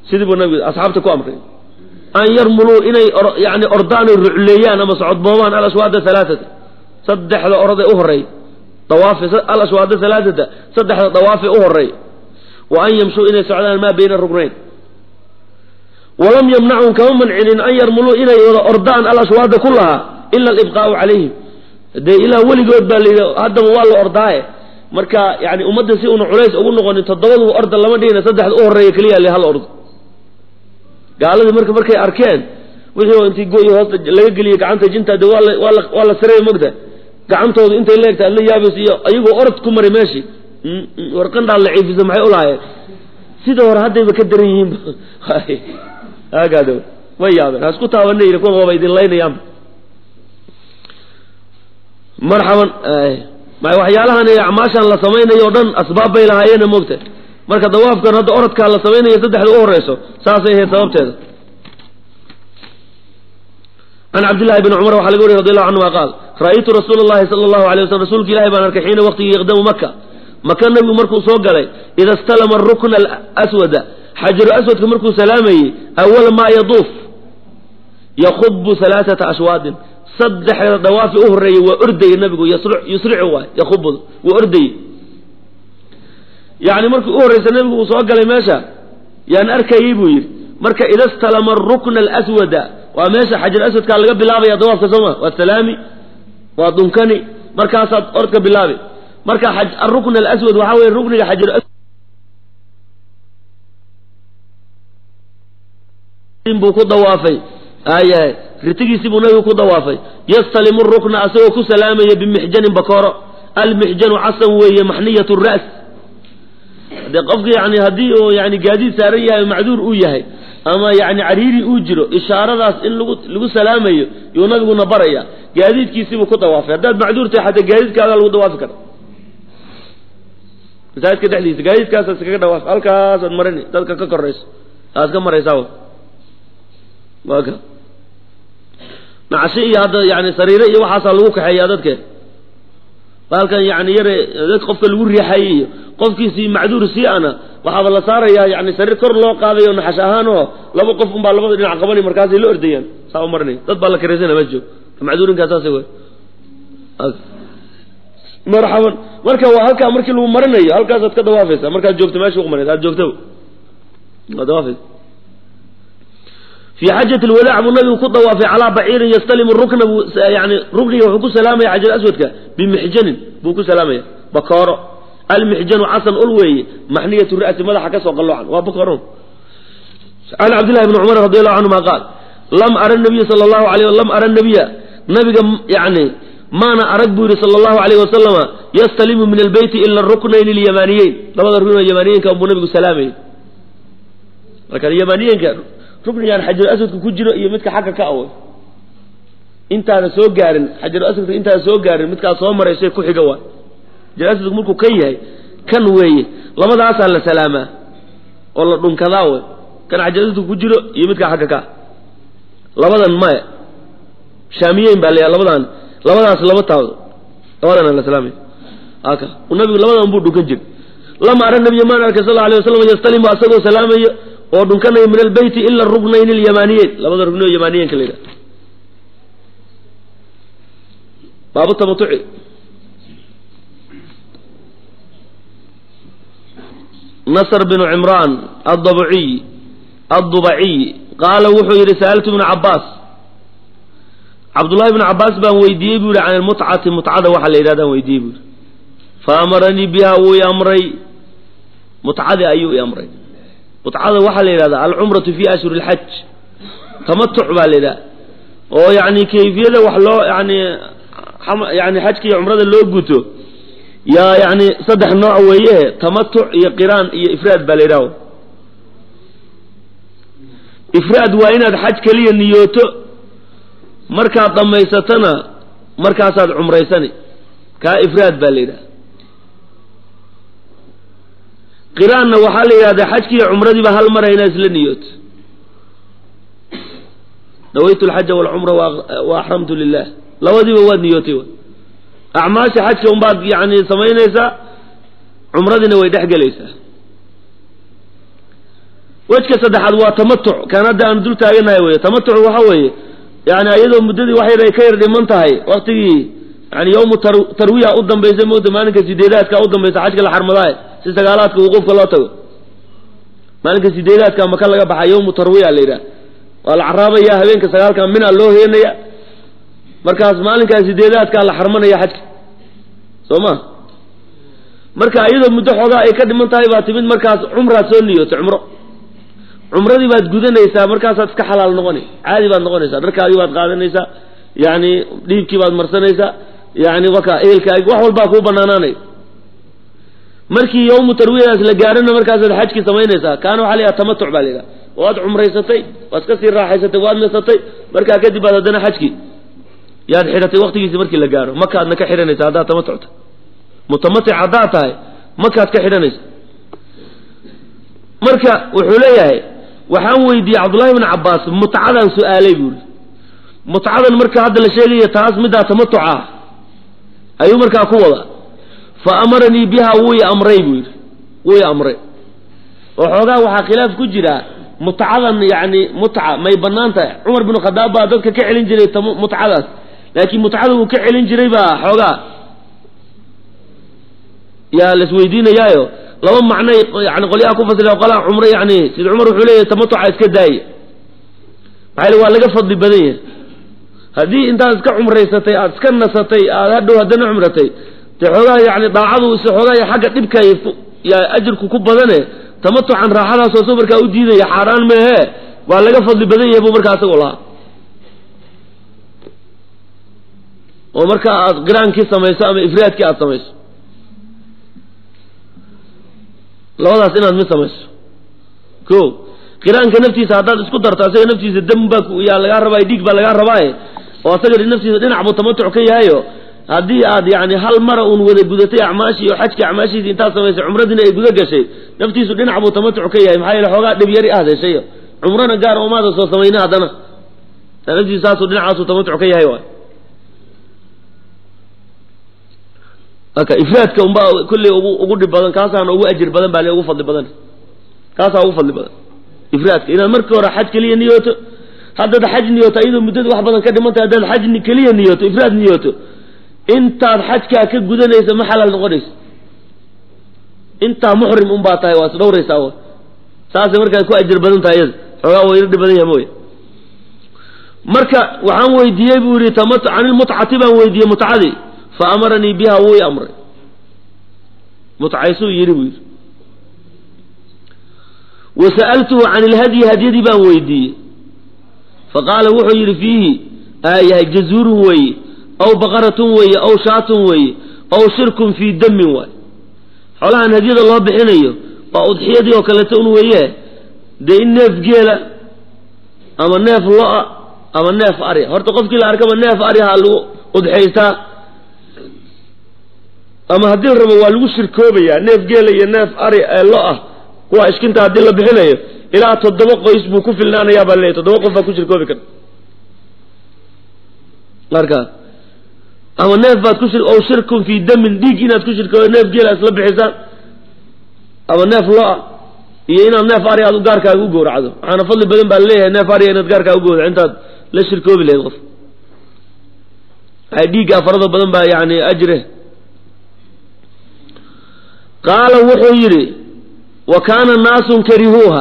sidii buu nabigu asxaabta ku amray an yarmuluu inay yani ordaan oy rucleeyaan ama socodboobaan alashwaada alaaata saddexda orod ee u horey dawaafe alashwaada alaaata saddexda dawaafe u horey wa an yamshuu inay socdaan maa bayna rugnayn walam yamnachum kama mancinin an yarmuluu inay wada ordaan alashwaada ku lahaa ila alibqaau calayhim dee ilaa weligood baa layidhi haddaba waa la ordaaye marka yani ummadda si una culays ugu noqonin toddobaduba orda lama dhihina saddexda u horeeya keliya le hal ordo gaaladii marka markay arkeen wixii intii goyi hoosta laga geliyey gacanta jinta de waa la waa la waa la sareeya mogta gacantoodu intay leegta adla yaabas iyo ayagoo orod ku maray meeshii warqandhaa la ciifisa maxay ulahaayeen sida hore haddayba ka daran yihiin agaad way yaabeen ha isku taabana yidhi kuwan waaba idin laynayaan marxaban waxyaalahan acmaashan la samaynayo o dhan asbaab bay lahaayeena moogta marka dawaafkan hadda orodkaa la samaynayo saddexda u horeyso saasay ahayd sababteeda can cabdillahi bni cumar waxaa laga wariy radi allahu canhuma qaal ra'aytu rasuula allahi sala allahu alay waslm rasuulka ilahi baan arkay xiina waqtigii yaqdamu maka maka nabigu markuu soo galay ida stalama rukna aswada xajaru aswadka markuu salaamayey awala maa yaduuf yakubu alaaata ashwaadin saddexda dawaafi u horeeyey waa ordayey nabigu yusricu waay yakubudu waa ordayey yani markii u horreysa nabigu uu soo galay meesha yaan arkayey buu yidhi marka ida stalama rukna alaswada waa meesha xajar aswadkaa laga bilaabaya dawaafka sooma waa salaami waa dunkani markaasaad orodka bilaabi marka arukn alaswad waxaa weye rukniga xajar buu ku dawaafay ayahay ritigiisii buu nabigu ku dawaafay yastalimu rukna asagoo ku salaamaya bimixjanin bakooro almixjanu casan weeye maxniyat ras de qofka yani haddii uu yani gaadiid saaran yahay macduur uu yahay ama yani cariiri uu jiro ishaaradaas in lagu lagu salaamayo yuu nabiguna baraya gaadiidkiisibuu ku dawaafay haddaad macduur tahay xataa gaadiidkaaga lagu dawaafi kara masaajidka dhexdiisa gaadiidkaasa iskaga dhawaaf halkaasaad marini dadka ka korayso aad ka maraysaa waa ka nacshi iyo hadda yani sariire iyo waxaasaa lagu kaxeeyaa dadke baalkan yani yare dad qofka lagu riixayay iyo qofkiisii macduur sii ana waxaaba la saarayaa yani sariir kor loo qaadayo naxash ahaan oo laba qof unbaa labada dhinac qabani markaasay la ordayaan saa u marinay dad baa la karaysana ma joog macduurinkaa saas wey marxaban marka waa halkaa markii lagu marinayo halkaasaad ka dawaafaysa markaad joogto meesha ku maray aad joogto waa dawaafaysa fi xajat lwadaac buu nabigu ku dawaafay calaa baciirin yastalimu rukna buu yani rukniga wuxuu ku salaamaya xajar aswadka bimixjanin buu ku salaamaya bakooro almixjanu casan ul weeye maxniyatu ra'si madaxa kasoo qalloocan waa bakooron can cabdillahi bni cumar radi allahu canhuma qaal lam ara nabiya sala allahu alayh lam ara nabiya nabiga yani maana arag buu yihi sala allahu alayh wasalama yastalimu min albeyti ila ruknayn alyamaniyeyn labada rukn oo yamaniyeynka buu nabigu salaamayay marka yamaniyeynka ruknigaan xajar aswadka ku jiro iyo midka xagga ka away intaana soo gaarin xajar aswadka intaana soo gaarin midkaas soo maraysay ku xiga waa xajar aswadku markuu kan yahay kan weeye labadaasaa la salaamaa oo la dhunkadaa wey kan xajar aswadka ku jiro iyo midka xagga ka labadan maya shaamiyeyn baa layaa labadan labadaas lama taado labadana la salaamay aka nabigu labadan buu dhunkan jir lama ara nabiya maan arkay sal alay waslam yastalimu asagoo salaamayo oo dhunkanaya min albeyti ila ruknayn alyamaniyeyn labada rugni oo yamaniyeynka la yidhaha baabu tamatuci nasr bnu cimraan adabciy addubaciy qaala wuxuu yidhi sa'altu ibna cabaas cabdullahi bnu cabaas baan weydiiyey buu yihi can almutcati mutcada waxaa la yidhahdaan weydiiyey buu yihi fa amaranii biha wuu i amray mutcadii ayuu i amray mutcada waxaa la yidhahdaa alcumratu fi ashhuri اlxaj tamatuc baa la yidhaha oo yani kayfiyada wax loo yani yani xajka iyo cumrada loo guto yaa yani saddex nooc weeye tamatuc iyo qiraan iyo ifraad baa la yidhaha ifraad waa inaad xaj keliya niyooto markaad dhammaysatana markaasaad cumraysani kaa ifraad baa la yidhaha qiraanna waxaa la yidhahdaa xajkiiyo cumradiiba hal mara inaad isla niyooto nawaytu alxaja walcumra wa axramtu lilah labadiiba waad niyootay w acmaasha xajka unbaad yani samaynaysaa cumradiina way dhex gelaysaa wejka saddexaad waa tamatuc kaan hadda aan dul taaganahay wey tamatuc waxa weeye yani iyadoo muddadii wax yar ay ka yar dhiman tahay waktigii yani yawmu tarwiya u dambaysa moogta maalinka sideedaadka u dambaysa xajka la xarmadaaye si sagaalaadka wuquufka loo tago maalinka sideedaadka maka laga baxa yawmu tarwiya la yidhaha waa la caraabaya habeenka sagaalka mina loo heenaya markaas maalinkaa sideedaadkaa la xarmanaya xajka soo ma marka iyadoo muddo xoogaa ay ka dhiman tahay baa timid markaas cumraad soo niyooto cumro cumradii baad gudanaysaa markaasaad iska xalaal noqoni caadi baad noqonaysaa dharkaagii baad qaadanaysaa yani dhiibkii baad marsanaysaa yani waka ehelkaagi wax walbaa kuu banaanaanay markii yawmu tarwiyadaas la gaarana markaasaad xajkii samaynaysaa kaana waxaa la yidhaha tamatuc baa la yidhaha waad cumraysatay waad ka sii raaxaysatay waad nasatay markaa kadib baad haddana xajkii yaad xidhatay waktigiisi markii la gaaro makaadna ka xidhanaysa haddaad tamatucta mutamatic haddaad tahay makaad ka xidhanaysa marka wuxuu leeyahay waxaan weydiiyey cabdullahi bn cabaas mutcadan su-aalay buuri mutcadan marka hadda la sheegaya taas middaa tamatuca ah ayuu markaa ku wada fa amaranii biha wuu i amray buu yidhi wuu i amray oo xoogaa waxaa khilaaf ku jira mutcadan yani mutca may banaan tahay cumar binu khadaab baa dadka ka celin jiray mutcadaas laakiin mutcada uu ka celin jiray baa xoogaa yaa laisweydiinayaayo laba macnay yani qolyaha ku fasira qolaa cumro yani sida cumar wuxuu leeyahy tamatuca iska daaya maxaa waa laga fadli badan yahay haddii intaad iska cumraysatay aada iska nasatay aada hadhow haddana cumratay dee xoogaa yani daacadu is xoogaa xagga dhibka yaa ajirku ku badane tamatucan raaxadaasoo soo markaa u diidaya xaaraan meehe waa laga fadli badan yahay buu markaa isagoo lahaa oo marka aad qiraankii samayso ama ifraadkii aada samayso labadaas inaad mid samayso ko qiraanka naftiisa haddaad isku darto asaga naftiisa dam baa yaa lagaa rabaayo dhiig baa lagaa rabaaye oo asaga naftiisa dhinac buu tamatuc ka yahayo haddii aad yani hal mara uun wada gudatay acmaashii oo xajka acmaashiisi intaad samaysay cumradiina ay guda gashay naftiisu dhinac buu tamatuc ka yahay maxaa yeele xoogaa dhib yari ahd heshay cumrana gaar omaada soo samayna haddana naftiisu saasuu dhinacaasuu tamatuc ka yahay waay aka ifraadka unbaa kulley ugu ugu dhib badan kaasaana ugu ajir badan baa le ugu fadli badan kaasaa ugu fadli badan ifraadka inaad markii hore xaj keliya niyooto haddaad xaj niyooto iyadoo muddada wax badan ka dhimantay haddaad xaj keliya niyooto ifraad niyooto intaad xajkaa ka gudanaysa ma xalaal noqonayso intaa muxrim unbaa tahay waa is dhawraysaa w saasay markaa ku ajir badan tahay iyada xoogaa waa ina dhib badan yaha mooya marka waxaan weydiiyey buu yihi tamat can ilmutcati baan weydiiyey mutcadii fa amaranii biha wuu i amray mutcaysuu yidhi buu yidhi wa sa'altuhu can ilhadyi hadyadii baan weydiiyey faqaala wuxuu yidhi fiihi aayahay jazuurun weeye aw baqaratun weeye aw shaatun weeye aw shirkun fii damin waay xoolahan hadyada loo bixinayo waa udxiyadii oo kaleeto un weeye dee in neef geela ama neef lo-a ama neef ari horta qofkii la arkaba neef ari ha lagu udxaystaa ama haddii la rabo waa lagu shirkoobayaa neef geela iyo neef ari ee lo ah kuwa ishkinta haddii la bixinayo ilaa toddoba qoys buu ku filnaanayaa baa leeyahy toddoba qof baa ku shirkoobi kara marka ama neef baad ku shir ow shirkun fii damin dhiig inaad ku shirkoodo neef geela isla bixisaan ama neef lo-a iyo inaad neef ari aad gaarkaaga u gowracdo waxaana fadli badan baa laleeyahay neef ariga inaad gaarkaaga u gowraco intaad la shirkoobi lahayd qof waxay dhiiggaa farada badan baa yani ajre qaala wuxuu yidhi wa kaana naasun karihuuha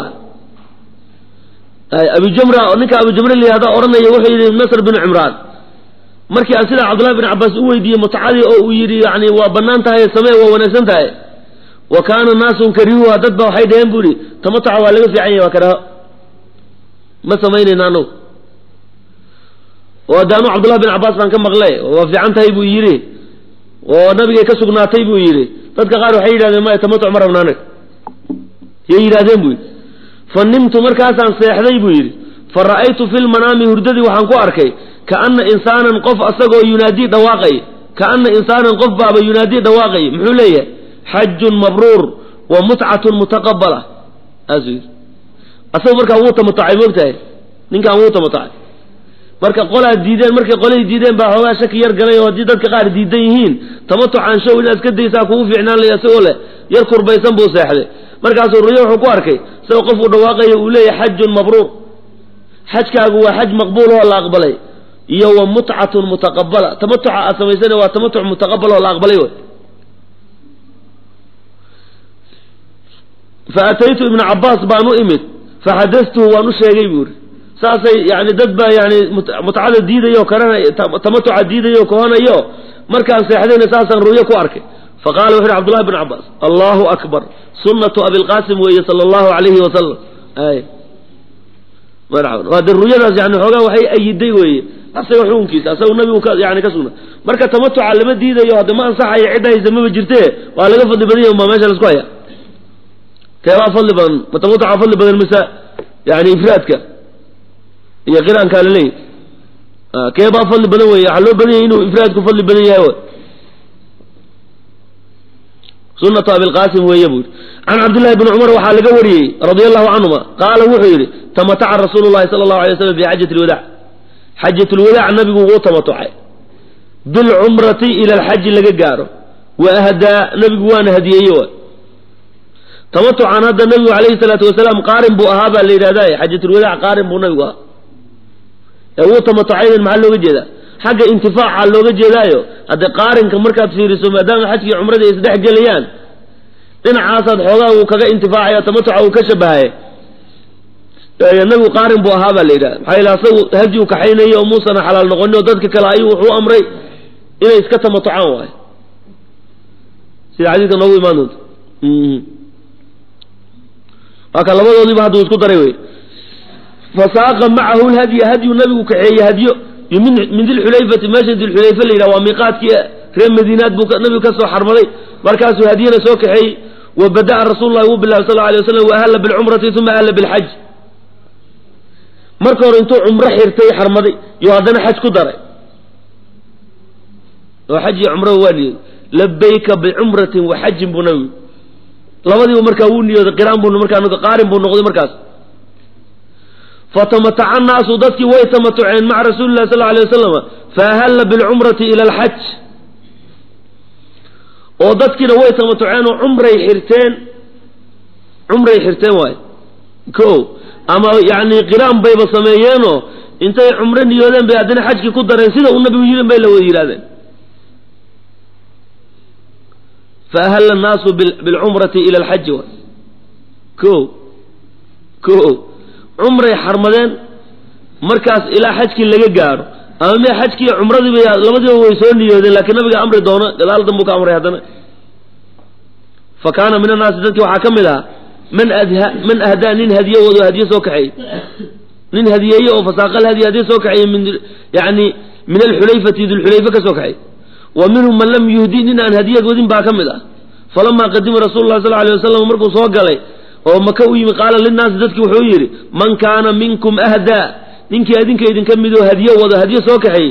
abujamra ninka abujamra layihahda odhanaya wuxuu yidhi nasr binu cimraan markii aan sidaa cabdullahi bin cabaas u weydiiyey mutcadii oo uu yidhi yani waa banaan tahay samee waa wanaagsan tahay wa kaana naasun karihuuha dad ba waxay dhaheen bu ihi tamatuca waa laga fiican yahay waa karaho ma samaynayna anagu oo daanu cabdullahi bin cabaas baan ka maqle waa fiican tahay buu yidhi oo nabigay ka sugnaatay buu yidhi dadka qaar waxay yidhahdeen maya tamatuc ma rabna anaga yay yidhahdeen buu yidhi fa nimtu markaasaan seexday buu yidhi fa ra'aytu fi lmanaami hurdadii waxaan ku arkay kaana insaanan qof asagoo yunaadii dhawaaqay kaana insaanan qof baaba yunaadii dhawaaqay muxuu leeyahay xajun mabruur wa mutcatun mutaqabala saasuu yidhi asaga markaa wuu tamatucay moogtahay ninkaan wuu tamatucay marka qolaa diideen markay qolay diideen baa xoogaa shaki yar galay oo haddii dadka qaar diidan yihiin tamatucaan show inaad iska daysaa kugu fiicnaan laya isagoo leh yar kurbaysan buu seexday markaasuu ruyo wuxuu ku arkay isagoo qofku dhawaaqayo uu leeyahay xajun mabruur xajkaagu waa xaj maqbuul oo la aqbalay iyo wa mutcatun mutaqabala tamatuca aad samaysana waa tamatuc mutaqabal oo la aqbalay wey fa ataytu ibna cabaas baan u imid faxadastuhu waan u sheegay buu yidhi saasay yani dad baa yani mutcada diidayo karanay tamatuca diidayo kohanayo markaan seexdayna saasaan ru'yo ku arkay faqala wuxu uhi cbdullahi bn cabaas allahu akbar sunatu abilqasim weeye sala allahu alayhi wasalam ay waa de ruyadaas yani xoogaa waxay ayiday weeye asaga xukunkiisa asaga nabigu ka yani ka sugna marka tamatuca lama diidayo hadda ma ansaxayo cidda haysa maba jirte waa laga fadli badan yahy maa meesha laisku haya keebaa fadli badan ma tamatuca fadli badan mise yani ifraadka iyo qiraankaa laleeyahy keebaa fadli badan wey waxaa loo badan yahay inuu ifraadku fadli badan yahay sunatu abilqasim weeye buu yidhi can cabdillahi bni cumar waxaa laga wariyey radia allahu canhuma qaala wuxuu yidhi tamataca rasuulu llahi sala allahu alay waslam fi xajati lwadac xajat lwadaac nabigu wuu tamatucay bilcumrati ila alxaji laga gaaro wa ahdaa nabigu waana hadiyeeye wa tamatucan hadda nabigu alayhi salaatu wasalaam qaarin buu ahaa baa la yidhahday xajatulwadaac qaarin buu nabigu ahaa ee wuu tamatucayden maxaa looga jeedaa xagga intifaaca looga jeedaayo hadde qaarinka markaad fiiriso maadaama xajkii cumrada ay isdhex gelayaan dhinacaasaad xoogaa uu kaga intifaacaya tamatuca uu ka shabahaye nabigu qaarin buu ahaa baa la yidhahda maxaa yila asagu hadyi u kaxaynayo oo muusana xalaal noqonin oo dadka kale ayuu wuxuu amray inay iska tamatucaan waayo sida xadiiska noogu imaan doonto waa ka labadoodiiba hadduu isku daray wey fasaaqa macahu lhadya hadyu nabigu kaxeeye hadyo min min dilxulayfati meesha dilxulayfa la yidhaha waa miiqaadkii reer madiinaad buu nabigu ka soo xarmaday markaasuu hadyana soo kaxeeyey wa bada'a rasuulu llahi wuu bilaabay sal alay waslam wa ahalla bilcumrati uma ahalla bilxaj marka hore intuu cumro xirtay xarmaday iyo haddana xaj ku daray oo xaj iyo cumraba waa niyooday labayka bicumratin wa xajin buu nabigu labadiiba markaa wuu niyooday qiraan buu markaa qaarin buu noqday markaas fatamataca annaasu dadkii way tamatuceen maca rasuuli llahi sal alay wasalam faahalla bilcumrati ila alxaj oo dadkiina way tamatuceen oo cumray xirteen cumray xirteen waay ko ama yani qiraan bayba sameeyeenoo intay cumro niyoodeen bay haddana xajkii ku dareen sida uu nabigu yidhin bay la wada yidhahdeen faahalla annaasu bilcumrati ila alxaji waay ko ko cumray xarmadeen markaas ilaa xajkii laga gaaro ama me xajkii cumradiiba labadiiba way soo niyoodeen laakiin nabiga amri doono gadaal danbuu ka amray haddana fa kaana min annaasi dadkii waxaa ka mid ahaa man adha man ahdaa nin hadiye wado hadiye soo kaxeeyey nin hadiyeeye oo fasaaqal hadiye hadiye soo kaxeeyey min yani min alxulayfati dulxulayfa ka soo kaxeey wa minhum man lam yuhdi nin aan hadiyad wadin baa ka mid ah falamaa qadima rasulu lah sal alay wasalam markuu soo galay oo maka u yimi qaala linnaasi dadki wuxuu yidhi man kaana minkum ahdaa ninkii adinka idinka midoo hadiye wado hadiye soo kaxeeyey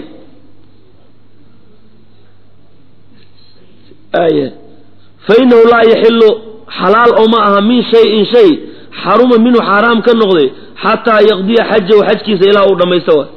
aya fa inahu laa yaxilu xalaal oo ma aha min shayin shay xaruma minhu xaaraam ka noqday xataa yaqdiya xajahu xajkiisa ilaa uu dhammaysto wa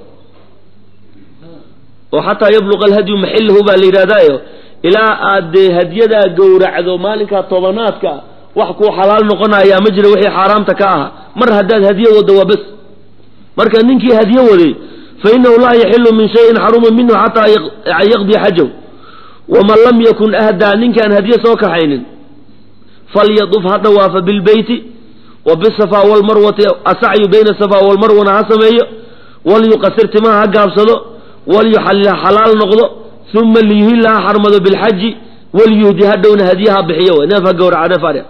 oo xataa yabluqa alhadyu maxilahu baa la yidhahdaayo ilaa aad dee hadyadaa gowracdo maalinkaa tobanaadka wax kuu xalaal noqonayaa ma jira wixii xaaraamta ka aha mar haddaad hadiye waddo waa bes marka ninkii hadiye waday fa inahu laa yaxilu min shayin xaruma minhu xataa yaqdiya xajahu waman lam yakun ahdaa ninkaan hadiye soo kaxaynin falyaduf ha dhawaafa bilbeyti wa bisafa walmarwati asacyu bayna safa walmarwana ha sameeyo walyuqasir timaha ha gaabsado walyuxallil xalaal noqdo uma liyuhilla ha xarmado bilxaji walyuhdi hadhowna hadiye ha bixiyo neef ha gowraca neef adhe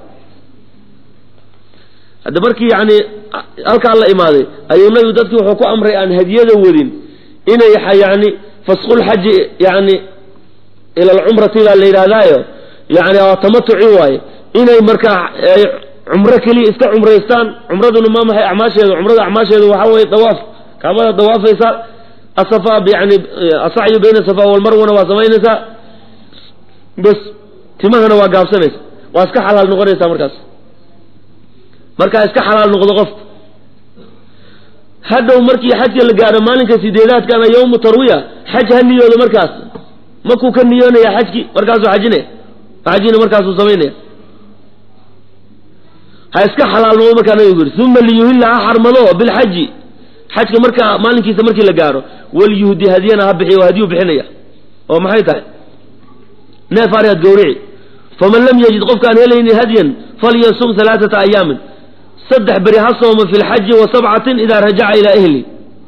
hadda markii yani halkaa la imaaday ayuu nabigu dadki wuxuu ku amray aan hadiyada wadin inay yani fasqulxaji yani ila alcumrati baa la yidhaahdaayo yani tamatuci waaye inay markaa cumro keliya iska cumraystaan cumraduna ma maxay acmaasheedu cumrada acmaasheedu waxaa weye dawaaf kaabada dawaafaysaa asafa yani asacyu bayna safa walmarwana waa samaynaysaa bas timahana waa gaabsanaysa waa iska xalaal noqonaysaa markaas markaa iska xalaal noqdo qofku hadhow markii xajka la gaaro maalinka sideedaadkana yawmu tarwiya xaj ha niyoodo markaas makuu ka niyoonaya xajki markaasuu xajinaya xajina markaasuu samaynaya ha iska xalaal noqdo markaa nabigu yidhi uma liyuhilla ha xarmado bilxaji xajka markaa maalinkiisa markii la gaaro walyuhdi hadiyana ha bixiyo hadiyuu bixinaya oo maxay tahay neef ariad gawrici faman lam yajid qofkaan helaynin hadyan falyasum alaaata ayaamin saddex beri ha sooma fi lxaji wa sabcatin idaa rajaca ilaa ehli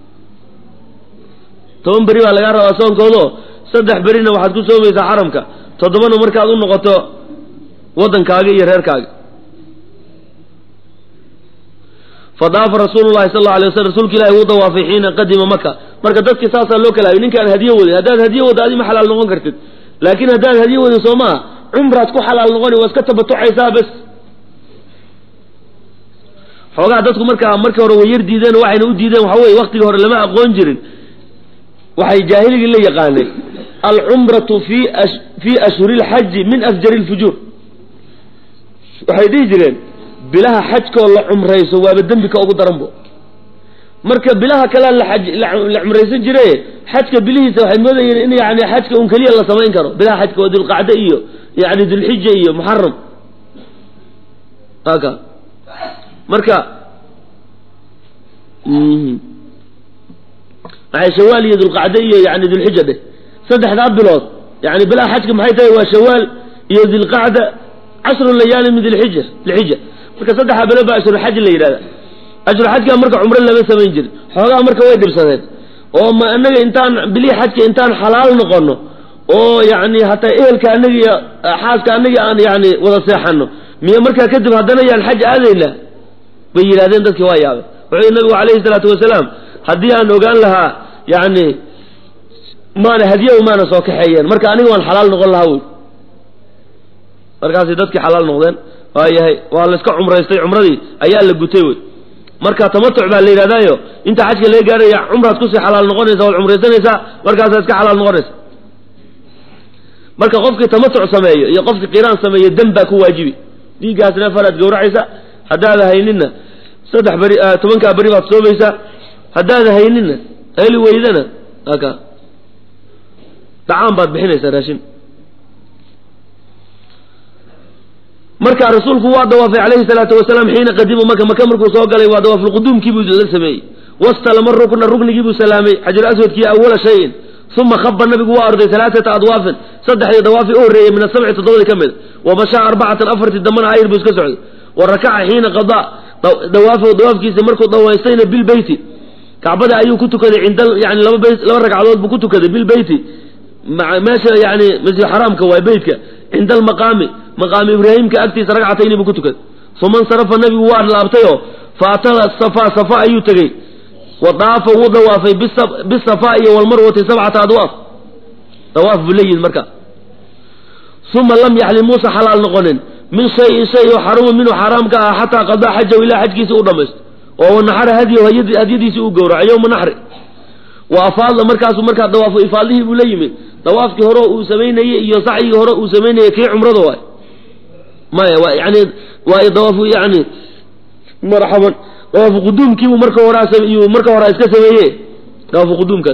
toban beri baa lagaa rabaa soonkoodo saddex berina waxaad ku soomaysaa xaramka toddobana markaad u noqoto waddankaaga iyo reerkaaga fadaafa rasuulu llahi sal alla alay waslam rasuulka ilahi wuu dawaafay xiina qadima maka marka dadkii saasaa loo kala hayy ninkaan hadiyo wadin haddaad hadiyo wadda adi ma xalaal noqon kartid laakiin haddaad hadiyo wadin soo maa cumraad ku xalaal noqoni waa iska tabatucaysaa bes xoogaha dadku markaa markii hore way yar diideen waxayna u diideen waxa weye waktigii hore lama aqoon jirin waxay jaahiligii la yaqaaneen alcumratu fi fii ashhuri lxaji min afjari lfujuur waxay dhihi jireen bilaha xajkoo la cumrayso waaba dembi ka ugu daranbo marka bilaha kalea la cumraysan jire xajka bilihiisa waxay moodayeen in yani xajka un keliya la samayn karo bilaha xajka waa dulqacde iyo yani dulxija iyo muxaram aka marka maxay shawaal iyo dulqacde iyo yani dulxija dheh saddexdaa bilood yani bilaha xajka maxay tahay waa shawaal iyo dilqacda cashru layaali min dilxija dilxija marka saddexdaa bilood baa ashruxaj la yidhahda ashruxajka marka cumro lama samayn jirin xoogaa marka way dhibsadeen oo ma anaga intaan bilihii xajka intaan xalaal noqono oo yani hataa ehelka anagi iyo xaaska anagi aan yani wada seexano miya markaa kadib haddana yaan xaj aadayna bay yidhahdeen dadkii waa yaabay wuxuu yidhi nabigu calayhi salaatu wasalaam haddii aan ogaan lahaa yani maana hadiya maana soo kaxeeyeen marka aniga waan xalaal noqon lahaa wy markaasay dadkii xalaal noqdeen waa yahay waa la iska cumraystay cumradii ayaa la gutay wey marka tamatuc baa la yidhahdaayo inta xajka laga gaaraya cumraad kusii xalaal noqonaysa waad cumraysanaysaa markaasaa iska xalaal noqonaysa marka qofkii tamatuc sameeyo iyo qofkii qiraan sameeyo dem baa ku waajibi dhiiggaasna faraad gawracaysa haddaada hayninna saddex beri tobankaa beri baad soomaysaa haddaada hayninna heli weydana aka dacaan baad bixinaysaa raashin marka rasuulku waa dawaafay calayhi salaatu wasalaam xiina qadima maka maka markuu soo galay waa dawaafulquduumkii buu la sameeyey wastalama rukna ruknigii buu salaamay xajar aswadkii awala shayin uma khaba nabigu waa orday alaaata adwaafin saddexdii dawaafi u horreeyey min asabci toddobadii ka mid wa mashaa arbacatan afartii dambana ayr buu iska socday wa rakaca xiina qadaa dawaaf dawaafkiisa markuu dawaystayna bilbeyti kacbada ayuu ku tukaday cinda yani laba beyt laba ragcadood buu ku tukaday bilbeyti meesha yani masjid xaraamka waa beytka cinda almaqaami maqaami ibraahimka agtiisa ragcatayni buu ku tukaday uma insarafa nabigu waa laabtayoo fa atala safa safa ayuu tegey wa daafa wuu dawaafay bisafa iyo walmarwati sabcata adwaaf dawaaf buu leeyihin marka uma lam yaxlim muusa xalaal noqonin min shayin shay oo xaruma minhu xaaraam ka ah xataa qadaa xajahu ilaa xajkiisa u dhamaysto oo wanaxara hadyahu hadyadiisi uu gowraco yowma naxri wa afaada markaasuu markaa dawaafu ifaadihii buu la yimid dawaafkii hore uu samaynayey iyo sacyigii hore uu samaynayey kii cumrada waay maya waa yani waa dawaafu yani marxaban dawaafu quduumkiibuu marka horeayuu marka hore iska sameeye dawaafu quduumkaas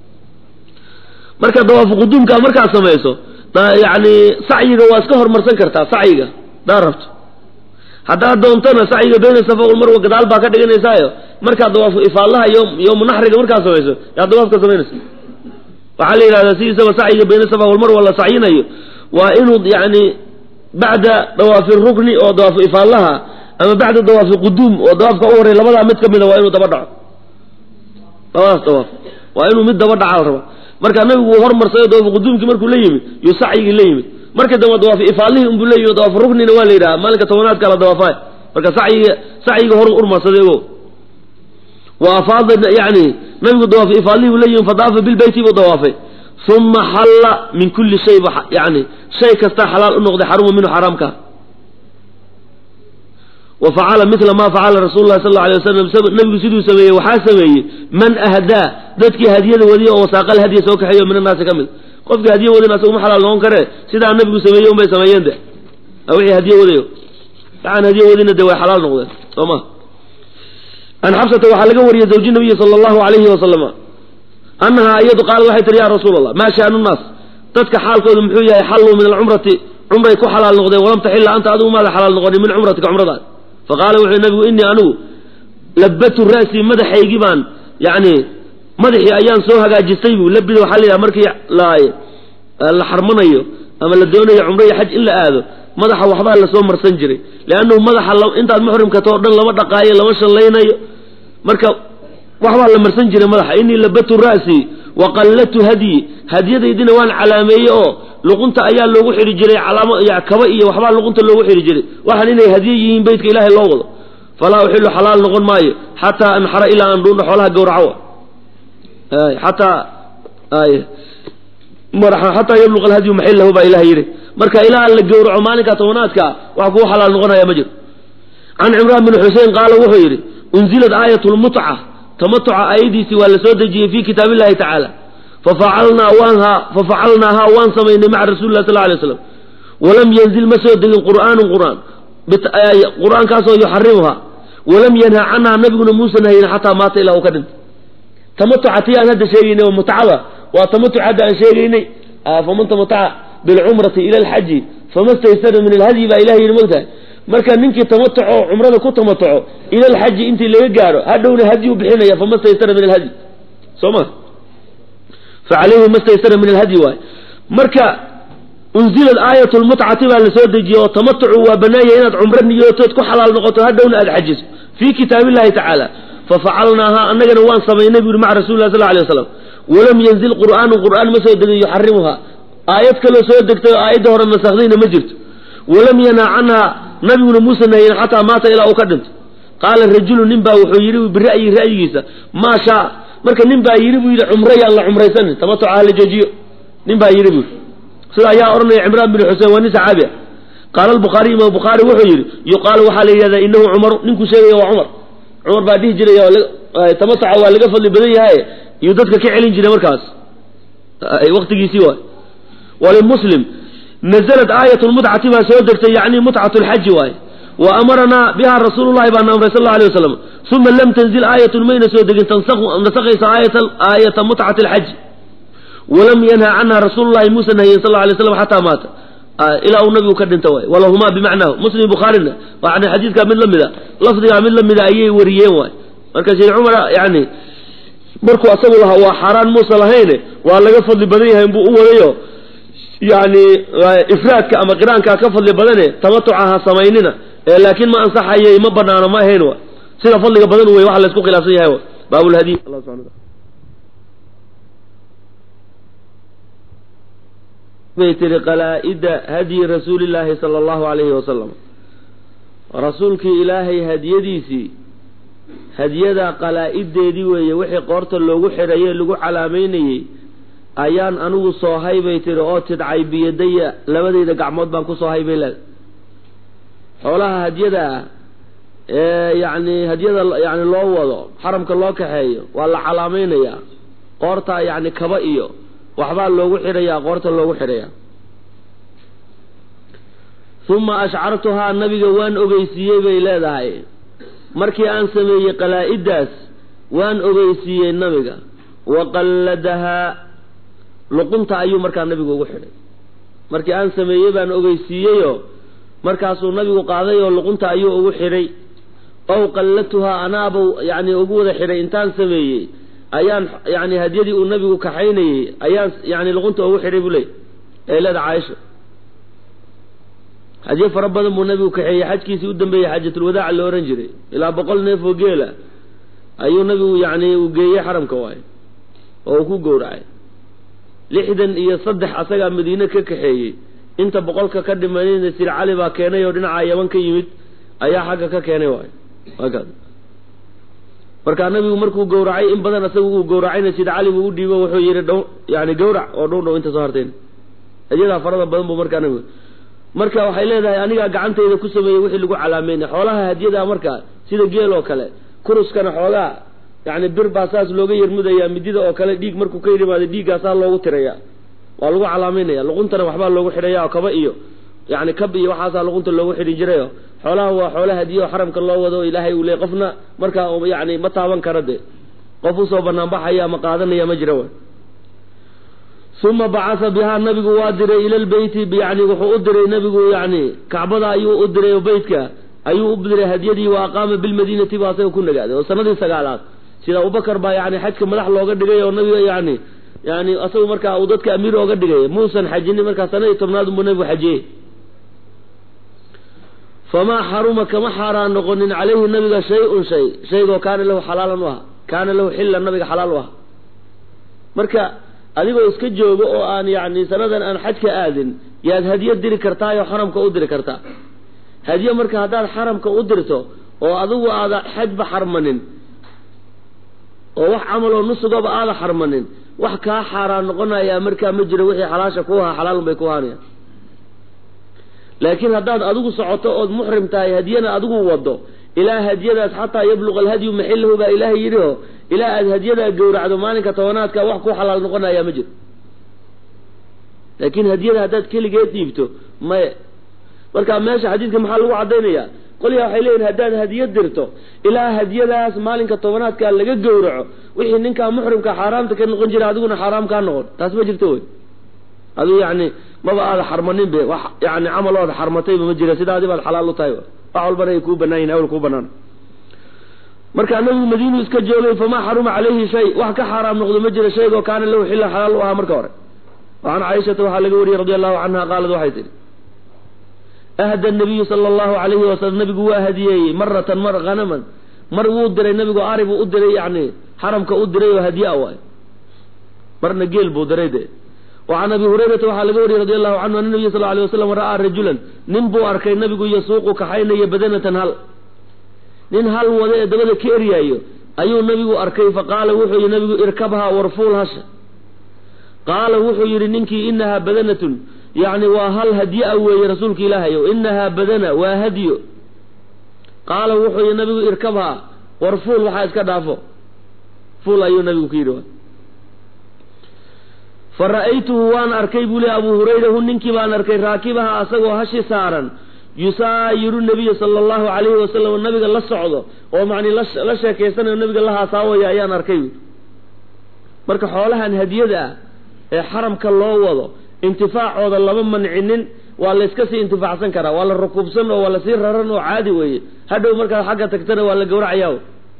marka dawaafu quduumkaa markaad samayso yani sacyiga waa iska hormarsan kartaa sacyiga hadaad rabto haddaad doontana sacyiga bayna safa walmarwa gadaal baa ka dhiganaysaayo markaad dawaafu ifaalaha yowmu naxriga markaad samayso yaa dawaafka samaynaysa waxaa la yidhahdaa sidiisaba sacyiga bayna safa walmarwa la sacyinayo waa inuu yani bacda dawaafi rukni oo dawaafu ifaalaha ama bacda dawaafi quduum oo dawaafka u horey labadaa mid ka mida waa inuu daba dhaco labadaas dawaaf waa inuu mid daba dhaca la raba marka nabigu uu hormarsayo dawaafu quduumkii markuu la yimid yuu sacyigii la yimid marka dambe dawaafu ifaalihii unbuu la yimid dawaafu ruknina waa la yidhaha maalinka tobanaadka la dawaafaay marka sacyiga sacyiga horu urmarsaday ogo wa afaada yani nabigu dawaafu ifaalihii buu la yimid fadaafa bilbeyti buu dawaafay uma xalla min kulli shay ba yani shay kastaa xalaal u noqday xaruma minhu xaraamka wa facala mila ma facala rasul lahi sal alay wasalam nabigu siduu sameeyey waxaa sameeyey man ahdaa dadkii hadiyada wadiya oo wasaaqal hadiya soo kaxeeyo min annaasi ka mid qofkii hadiya wadin asagu ma xalaal noqon karee sidaa nabigu sameeyey unbay sameeyeen de wixii hadiye wadayo waxaan hadiye wadina de way xalaal noqdeen soo ma an xabsata waxaa laga wariyey zawji nabiyi sala allahu alayhi wasalama annahaa iyadu qaala waxay tihi ya rasuul allah maa shaanu nnaas dadka xaalkoodu muxuu yahay xalluu min alcumrati cumray ku xalaal noqdeen walam taxilla anta adigu maada xalaal noqonin min cumratika cumradaad faqaala wuxuu nabigu inii anigu labatu ra'sii madaxaygii baan yani madaxii ayaan soo hagaajistay buu labida waxaa la yidhaha markii la la xarmanayo ama la doonayo cumro iyo xaj in la aado madaxa waxbaa lasoo marsan jiray leannahu madaxa intaad muxrimkato o dhan lama dhaqaayo lama shallaynayo marka waxbaa la marsan jiray madaxa inii labatu ra'si wa qallatu hadyi hadyadaydina waan calaameeyey oo luqunta ayaa loogu xidhi jiray calaamo kaba iyo waxbaa luqunta loogu xidhi jiray waxaan inay hadiye yihiin beytka ilaahay loo wado falaa uxilu xalaal noqon maayo xataa anxara ilaa aan dhuundho xoolaha gawraco xataa xataa yabluqa alhadyu maxillahu baa ilaha yidhi marka ilaa la gowraco maalinka tobanaadka wax kugu xalaal noqonaya ma jiro can cimraan bin xusein qaala wuxuu yidhi unzilat aayat lmutca tamatuca aayadiisii waa la soo dejiyey fi kitaab illahi tacaala fafacalnaa waanhaa fafacalnaahaa waan samaynay maca rasuli lah sal lla alay slam walam yanzil ma soo degin qur'aanun qur'aan qur'aankaasoo yuxarimuhaa walam yanha canhaa nabiguna muusan hayin xataa maata ilaa uu ka dhintay tamatuca tii aan hadda sheegaynay oo mutcada waa tamatuc hadda aan sheegaynay faman tamataca bilcumrati ila alxaji fama staysara min alhadyi baa ilaha yidhi mogtahay marka ninkii tamatuco cumrada ku tamatuco ila alxaji intii laga gaaro hadhowna hadyi u bixinaya fama staysara min alhadyi soo ma fa calayhi ma staysara min alhadyi waay marka unzilad aayat lmutcati baa la soo dejiyey oo tamatucu waa banaanya inaad cumro niyootood ku xalaal noqoto hadhowna aad xajiso fii kitaab illahi tacaala fafacalnaahaa annagana waan samaynay bu yuri maca rasuli lah sal alay waslam walam yanzil qur'aanu qur'aan ma soo degin yuxarimuhaa aayad kaloo soo degtay oo aayadda hore nasakhdayna ma jirto walam yanha canhaa nabiguna muusa nahiyin xataa maata ilaa uu ka dhinto qaala rajulu nin baa wuxuu yidhi bira'yi ra'yigiisa maa shaa marka nin baa yidhi buu yidhi cumro yaan la cumraysanin tamatuca hala joojiyo nin baa yidhi buu sida ayaa odhanaya cimraan bin xusein waa nin saxaabi ah qaala albukhaariy imaam bukhaari wuxuu yidhi yuqaalu waxaa la yidhahdaa inahu cumaru ninkuu sheegaya waa cumar cumar baa dhihi jiray tamatuca waa laga fadli badan yahay iyuu dadka ka celin jiray markaas waktigiisii waay walimuslim naزlat aayat lmutcati baa soo degtay yani mutcat lxaji waaye wa amaranaa biha rasuulu llahi baana amray sal la alay wasalam uma lam tanzil aayatun mayna soo degin nasakaysa aayata mutcati alxaji walam yanha canha rasuulu llahi muusa nahiyen sal alay slam xataa maata ilaa uu nabigu ka dhinta waay walahumaa bimacnahu muslim bukhaarina yani xadiidkaa mid lamida lafdigaa mid lamida ayay wariyeen waay marka sheekh cumar yani markuu asagu lahaa waa xaaraan muusa lahayne waa laga fadli badan yahay buu u wadayo yani ifraadka ama qiraankaa ka fadli badane tamatuca ha samaynina laakiin ma ansaxayay ma banaano ma ahayn wa sida fadliga badan wey waxa laysku khilaafsan yahay baabulhadiy bay tihi qalaa-ida hadyi rasuuli llaahi sala allahu alayhi wasalam rasuulkii ilaahay hadiyadiisii hadiyada qalaa-ideedii weeye wixii qoorta loogu xidhaye lagu calaamaynayey ayaan anigu soohay bay tihi oo tidcay biyadaya labadayda gacmood baan ku soohay bay leedahay xoolaha hadyada ah ee yacni hadyada yani loo wado xaramka loo kaxeeyo waa la calaamaynayaa qoorta yacni kaba iyo waxbaa loogu xidhayaa qoorta loogu xidhayaa uma ashcartuhaa nabiga waan ogeysiiyey bay leedahay markii aan sameeyey qalaa-idaas waan ogeysiiyey nabiga wa qalladahaa luqunta ayuu markaa nabigu ugu xidhay markii aan sameeyey baan ogeysiiyeyoo markaasuu nabigu qaaday oo luqunta ayuu ugu xidhay ow qalladtuhaa anaabau yacni ugu wada xidhay intaan sameeyey ayaan yani hadyadii uu nabigu kaxaynayey ayaan yani luqunta ugu xidhay buu leey ee leeda caaisha hadyo fara badan buu nabigu kaxeeyey xajkiisii u dambeeyey xaajatulwadaaca la ohan jiray ilaa boqol neef oo geela ayuu nabigu yani uu geeyey xaramka waayo oo uu ku gowracay lixdan iyo saddex asagaa madiine ka kaxeeyey inta boqolka ka dhimanayna sir cali baa keenay oo dhinaca yaman ka yimid ayaa xagga ka keenay waayo waakaas markaa nabigu markuu gowracay in badan asaga uu gowracayna sida cali buu u dhiibo wuxuu yidhi dhow yani gowrac oo dhow dhow inta soo harteen hadyadaa farada badan buu markaa nabigu marka waxay leedahay anigaa gacantayda ku sameeyey wixii lagu calaameynay xoolaha hadyadaa markaa sida geel oo kale kuruskana xoogaa yani bir baa saas looga yermudayaa midida oo kale dhiig markuu ka yimaado dhiiggaasaa loogu tiraya waa lagu calaameynaya luquntana waxbaa loogu xidhaya oo kaba iyo yani kab iyo waxaasaa luqunta loogu xidhin jirayo xoolaha waa xoolo hadiyo xaramka loo wado ilaahay uu leey qofna markaa yani ma taaban kara de qof usoo banaanbaxaya ama qaadanaya ma jira uma bacasa bihaa nabigu waa diray ila lbeyti yani wuxuu u diray nabigu yani kacbada ayuu u diray oo beytka ayuu u diray hadyadii wa aqaama bilmadiinati buu asaga ku nagaaday oo sanadii sagaalaad sida abubakar baa yani xajka madax looga dhigay oo nabiga yani yani asagu markaa uu dadka amiir ooga dhigay muusan xajinin markaa sanadii tobnaad unbuu nabigu xajiyey famaa xaruma kama xaaraan noqonin calayhi nabiga shay-un shay shaygoo kaana lahu xalaalan u aha kaana lahu xillan nabiga xalaal u aha marka adigoo iska joogo oo aan yani sanadan aan xajka aadin yaad hadyo diri kartaayoo xaramka u diri kartaa hadyo marka haddaad xaramka u dirto oo adigu aada xajba xarmanin oo wax camaloo nusugaba aada xarmanin wax kaa xaaraan noqonayaa markaa ma jiro wixii xalaasha ku ahaa xalaalun bay ku ahaanayaan laakiin haddaad adigu socoto ood muxrim tahay hadyana adigu wado ilaa hadyadaas xataa yabluqa alhadyu maxilahu baa ilaahay yidhi oo ilaa aad hadyadaa gowracdo maalinka tobanaadka wax ku xalaal noqonayaa ma jiro laakiin hadyada haddaad keligeed dhiibto maye marka meesha xadiidka maxaa lagu caddaynaya qolyaa waxay leeyihin haddaad hadyo dirto ilaa hadyadaas maalinka tobanaadka laga gowraco wixii ninkaa muxrimka xaaraamta ka noqon jira adiguna xaaraam kaa noqon taas ma jirto wey adigu yani maba aada xarmanin be wax yani camalooda xarmatayba ma jira sidaadi baad xalaal u tahay wax walbana ay kuu banaan yihin awl kuu banaan markaa nabigu madiinu iska joogay famaa xaruma calayhi shay wax ka xaaraam noqdo ma jira shaygoo kaana lahu xillan xalaal u ahaa marka hore wacan caaishata waxaa laga wariyey radi allahu canha qaalad waxay tihi ahda nabiyu sala allahu alayhi wasalam nabigu waa hadiyeeyey maratan mar hanaman mar wuu diray nabigu ari buu u diray yani xaramka u diray oo hadiye a waay marna geel buu diray de wacan abi hurayrata waxaa laga wariyey radi allahu canhu ana nabiya sal alay waslam ra'aa rajulan nin buu arkay nabigu yasuuqu kaxaynaya badanatan hal nin hal wada ee dabada ka eryaayo ayuu nabigu arkay faqaala wuxuu yihi nabigu irkabhaa warfuul hasha qaala wuxuu yidhi ninkii inahaa badanatun yacni waa hal hadyo-a weeye rasuulka ilaahayo inahaa badana waa hadyo qaala wuxuu yihi nabigu irkabhaa war fuul waxaa iska dhaafo fuul ayuu nabigu ku yidhi fa ra'aytuhu waan arkay buu le abuu hurayra hu ninkii baan arkay raakibaha asagoo hashi saaran yusaayiru nabiya sala allahu calayhi wasalam nabiga la socdo oo macni la sheekaysanayo nabiga la haasaawaya ayaan arkay marka xoolahan hadiyada ah ee xaramka loo wado intifaacooda lama mancinin waa la iska sii intifaacsan karaa waa la rukuubsan oo waa lasii raran oo caadi weeye hadhow markaad xagga tagtana waa la gowracayaa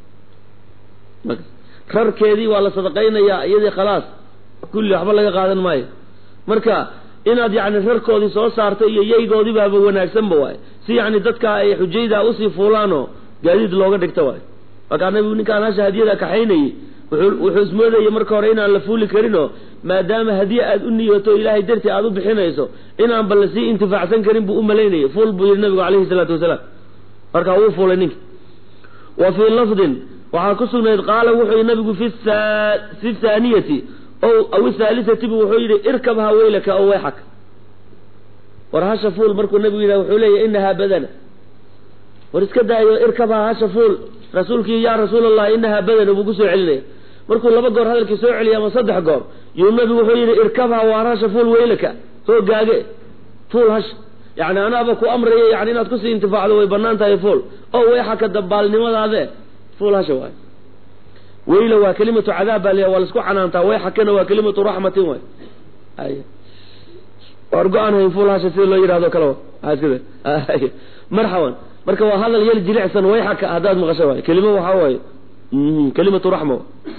rarkeedii waa la sadaqaynayaa iyadii khalaas kulli waxba laga qaadan maayo marka inaad yacni rarkoodii soo saarto iyo yaygoodibaaba wanaagsanba waay si yacni dadka ay xujaydaa usii fuulaanoo gaadiid looga dhigto waay markaa nabigu ninkaan hasha hadiyada kaxaynayey wuxuu ismoodayay marka hore inaan la fuuli karinoo maadaama hadiye aad u niyoto ilaahay dartii aad u bixinayso inaanba lasii intifaacsan karin buu u malaynayay fuul buu yihi nabigu calayhi salaatu wasalaam markaa wuu fuulay ninki wa fii lafdin waxaa ku sugnayd qaala wuxuu yihi nabigu fi fi thaaniyati o aw ithaalisati bu wuxuu yidhi irkabha weylaka o wayxak war hasha fuul markuu nabigu yidhah wuxuu leeyahy inahaa badana war iska daayo irkabha hasha fuul rasuulkii yaa rasuul allah inahaa badana buu kusoo celinaya markuu laba goor hadalkii soo celiya ama saddex goor yuu nabigu wuxuu yidhi irkabha waar hasha fuul weylaka soo gaage fuul hasha yani anaaba ku amraya yani inaad kusii intifaacdo way banaan tahay fuul o wayxaka dabaalnimadaade fuul hasha waay weyla waa kelimatu cadaab baa la waa laisku canaantaa wayxakana waa kelimatu raxmatin waay ay waar go-aan hayn fuul hasha sida loo yidhahdo kale marxaban marka waa hadal yel jilicsan wayxaka haddaad maqasho waay kelimo waxaa waaye kelimatu raxma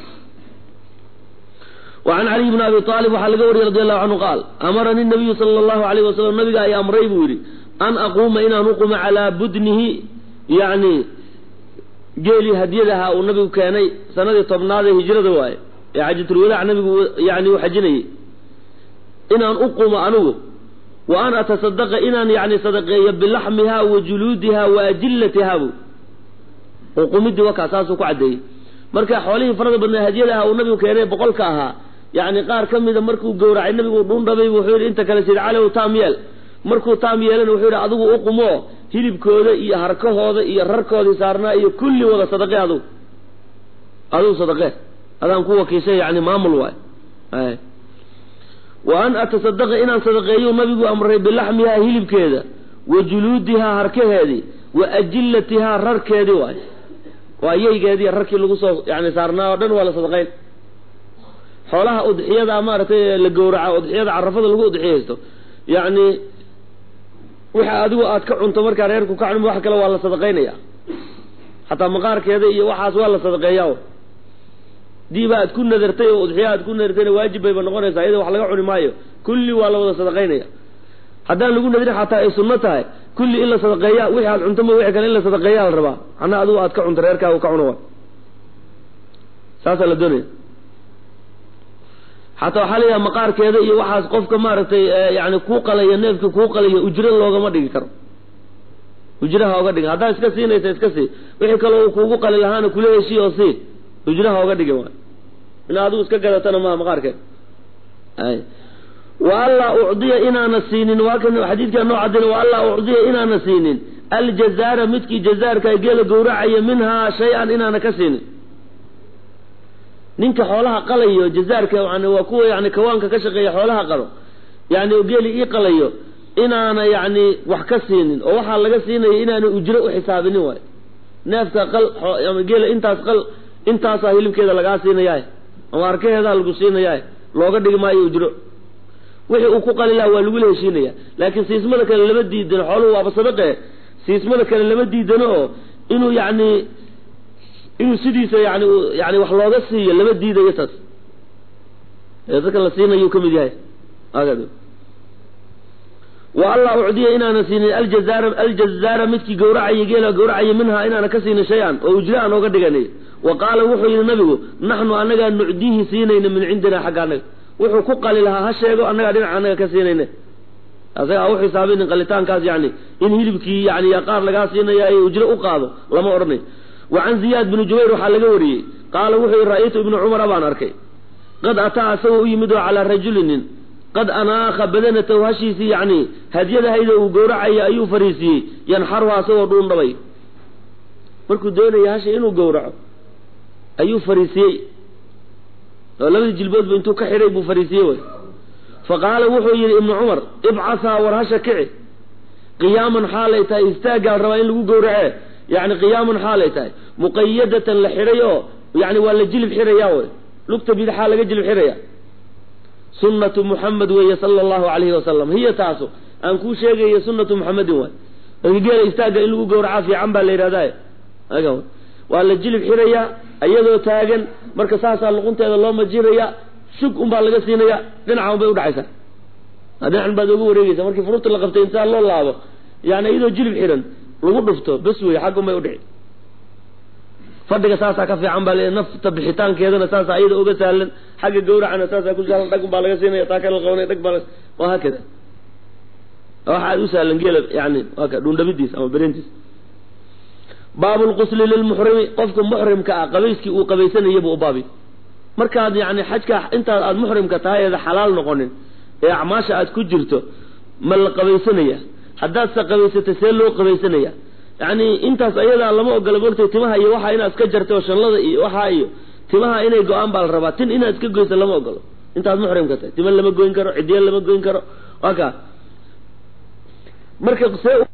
wacan caliy bni abi aalib waxaa laga wariyey radi allahu canhu qaal amaranii nabiyu sala allahu alayh wasalam nabiga ay amray buu yidhi an aquuma inaan uqumo calaa budnihi yani geelii hadiyadaha uu nabigu keenay sanadii tobnaad ee hijrada waaye ee xajatulwadaac nabigu yani uu xajinayay inaan uqumo anigu wa an atasadaqa inaan yani sadaqeeyo bilaxmiha wa juluudiha wa ajillatiha bu uqumidii wakaa saasuu ku caddeeyey marka xoolihii farada badnaa hadiyadaha uu nabigu keenay boqolka ahaa yani qaar ka mida markuu gowracay nabigu dhuundhabay wuxuu yidhi inta kale sid calow taam yeel markuu taam yeelana wuxuu yidhi adigu uqumo hilibkooda iyo harkahooda iyo rarkoodii saarnaa iyo kulli wada sadaqe adugu adugu sadaqe adaan ku wakiishay yani maamul waay wa an atasadaqa inaan sadaqeeyu nabigu amray bilaxmihaa hilibkeeda wa juluudihaa harkaheedii wa ajillatihaa rarkeedii waay waa yaygeedii rarkii lagu soo yani saarnaa oo dhan waa la sadaqayn xoolaha udxiyada maaragtay la gowraca udxiyada carafada lagu udxiyaysto yani wixii adigu aad ka cunto markaa reerku ka cunmo wax kale waa la sadaqaynaya xataa maqaarkeeda iyo waxaas waa la sadaqeeyaa diiba aad ku nadartay oo udxiya aad ku nadartayna waajib bayba noqonaysaa iyada wax laga cuni maayo kulli waa la wada sadaqaynaya haddaan lagu nadirin xataa ay sunno tahay kulli in la sadaqeeya wixii aad cunto ma wixii kale in la sadaqeeyaa la rabaa macnaa adigu aad ka cunto reerkaaga ka cuno wa saasaa la doonaya xataa waxaa layaha maqaarkeeda iyo waxaas qofka maaragtay yani kuu qalaya neefka kuu qalaya ujro loogama dhigi karo ujraha oga dhigin haddaa iska siinaysa iska sii wixii kaloo kuugu qali lahaana kula heshii oo sii ujraha oga dhigin waay in adigu iska gadatana maha maqaarkeeda ay wa allaa ucdiya inaana siinin waa kan xadiidkaa noo cadin wa allaa ucdiya inaana siinin aljazaara midkii jazaarka geela gowracaya minhaa shay-an inaana ka siinin ninka xoolaha qalayo jazaarka yani waa kuwa yani kawaanka ka shaqeeya xoolaha qalo yani geeli ii qalayo inaana yani wax ka siinin oo waxaa laga siinaya inaana ujro u xisaabinin waayo neefka qal geela intaas qal intaasaa hilibkeeda lagaa siinayaa ama arkaheedaa lagu siinayaa looga dhigi maayo ujro wixii uu ku qali laha waa lagula heshiinaya laakiin siismada kale lama diidano xooluhu waaba sadaqe siismada kale lama diidano oo inuu yani inuu sidiisa yani yani wax looga siiyo lama diidayo taas ee dadka la siinayuu ka mid yahay wa allaa ucdiya inaana siinin aljazaara aljazaara midkii gowracaya geela gowracaya minhaa inaana ka siinin shay-an oo ujro aan ooga dhiganay wa qaala wuxuu yidhi nabigu naxnu annagaa nucdiihi siinayna min cindina xagga annaga wuxuu ku qali lahaa ha sheego annagaa dhinaca annaga ka siinayna asaga u xisaabinin qalitaankaas yani in hilibkii yani qaar lagaa siinaya ay ujro u qaado lama odhanay wa can ziyaad bni jubayr waxaa laga wariyey qaala wuxuu yihi ra'aytu ibnu cumara baan arkay qad ataa asagoo u yimid oo calaa rajulinin qad anaakha badanatahu hashiisii yani hadyadahayda uu gowracaya ayuu fariisiiyey yanxaruha asagoo dhuundhabay markuu doonaya hasha inuu gowraco ayuu fariisiyey oo labadii jilboodba intuu ka xidhay buu fariisiyey way fa qaala wuxuu yidhi ibnu cumar ibcasaa war hasha kici qiyaaman xaalay tahay istaaggaa rabaa in lagu gowracee yani qiyaaman xaalay tahay muqayadatan la xidhay oo yani waa la jilib xidhaya wey lugta bidixaa laga jilib xidhaya sunnatu muxamed weeye sala allahu calayhi wasalam hiya taasu aan kuu sheegaya sunnatu muxamedin waay marka geela istaagga in lagu gowracaa fiican baa la yidhahdaye waa la jilib xidhaya iyadoo taagan marka saasaa luqunteeda loo majiraya shug unbaa laga siinaya dhinaca unbay udhacaysaa dhinacan baad oga wareegeysa markii fururta la qabtay intaa loo laabo yani iyadoo jilib xidhan lagu dhufto bes wey xag unbay udhici fadhiga saasaa ka fiican baa le nafta bixitaankeedana saasaa iyada oga sahlan xagga gawracana saasaa ku sahlan dhag unbaa laga siinaya taa kala qabanaya dhag baa waa haakada waxa aad u sahlan geela yani waa ka dhuundhabidiis ama berentiis baabu lqusli lilmuxrimi qofka muxrimka ah qabayskii uu qabaysanaya buu u baabi markaad yani xajka intaad aada muxrimka tahay eeda xalaal noqonin ee acmaasha aad ku jirto ma la qabaysanaya haddaad se qabaysatay see loo qabaysanaya yani intaas ayadaa lama ogola moogtay timaha iyo waxaa inaad iska jartay oo shanlada iyo waxaa iyo timaha inay go-aan baa la rabaa tin inaad iska goyso lama ogolo intaad muxrimka tahay tima lama goyn karo cidiya lama goyn karo waa ka marka see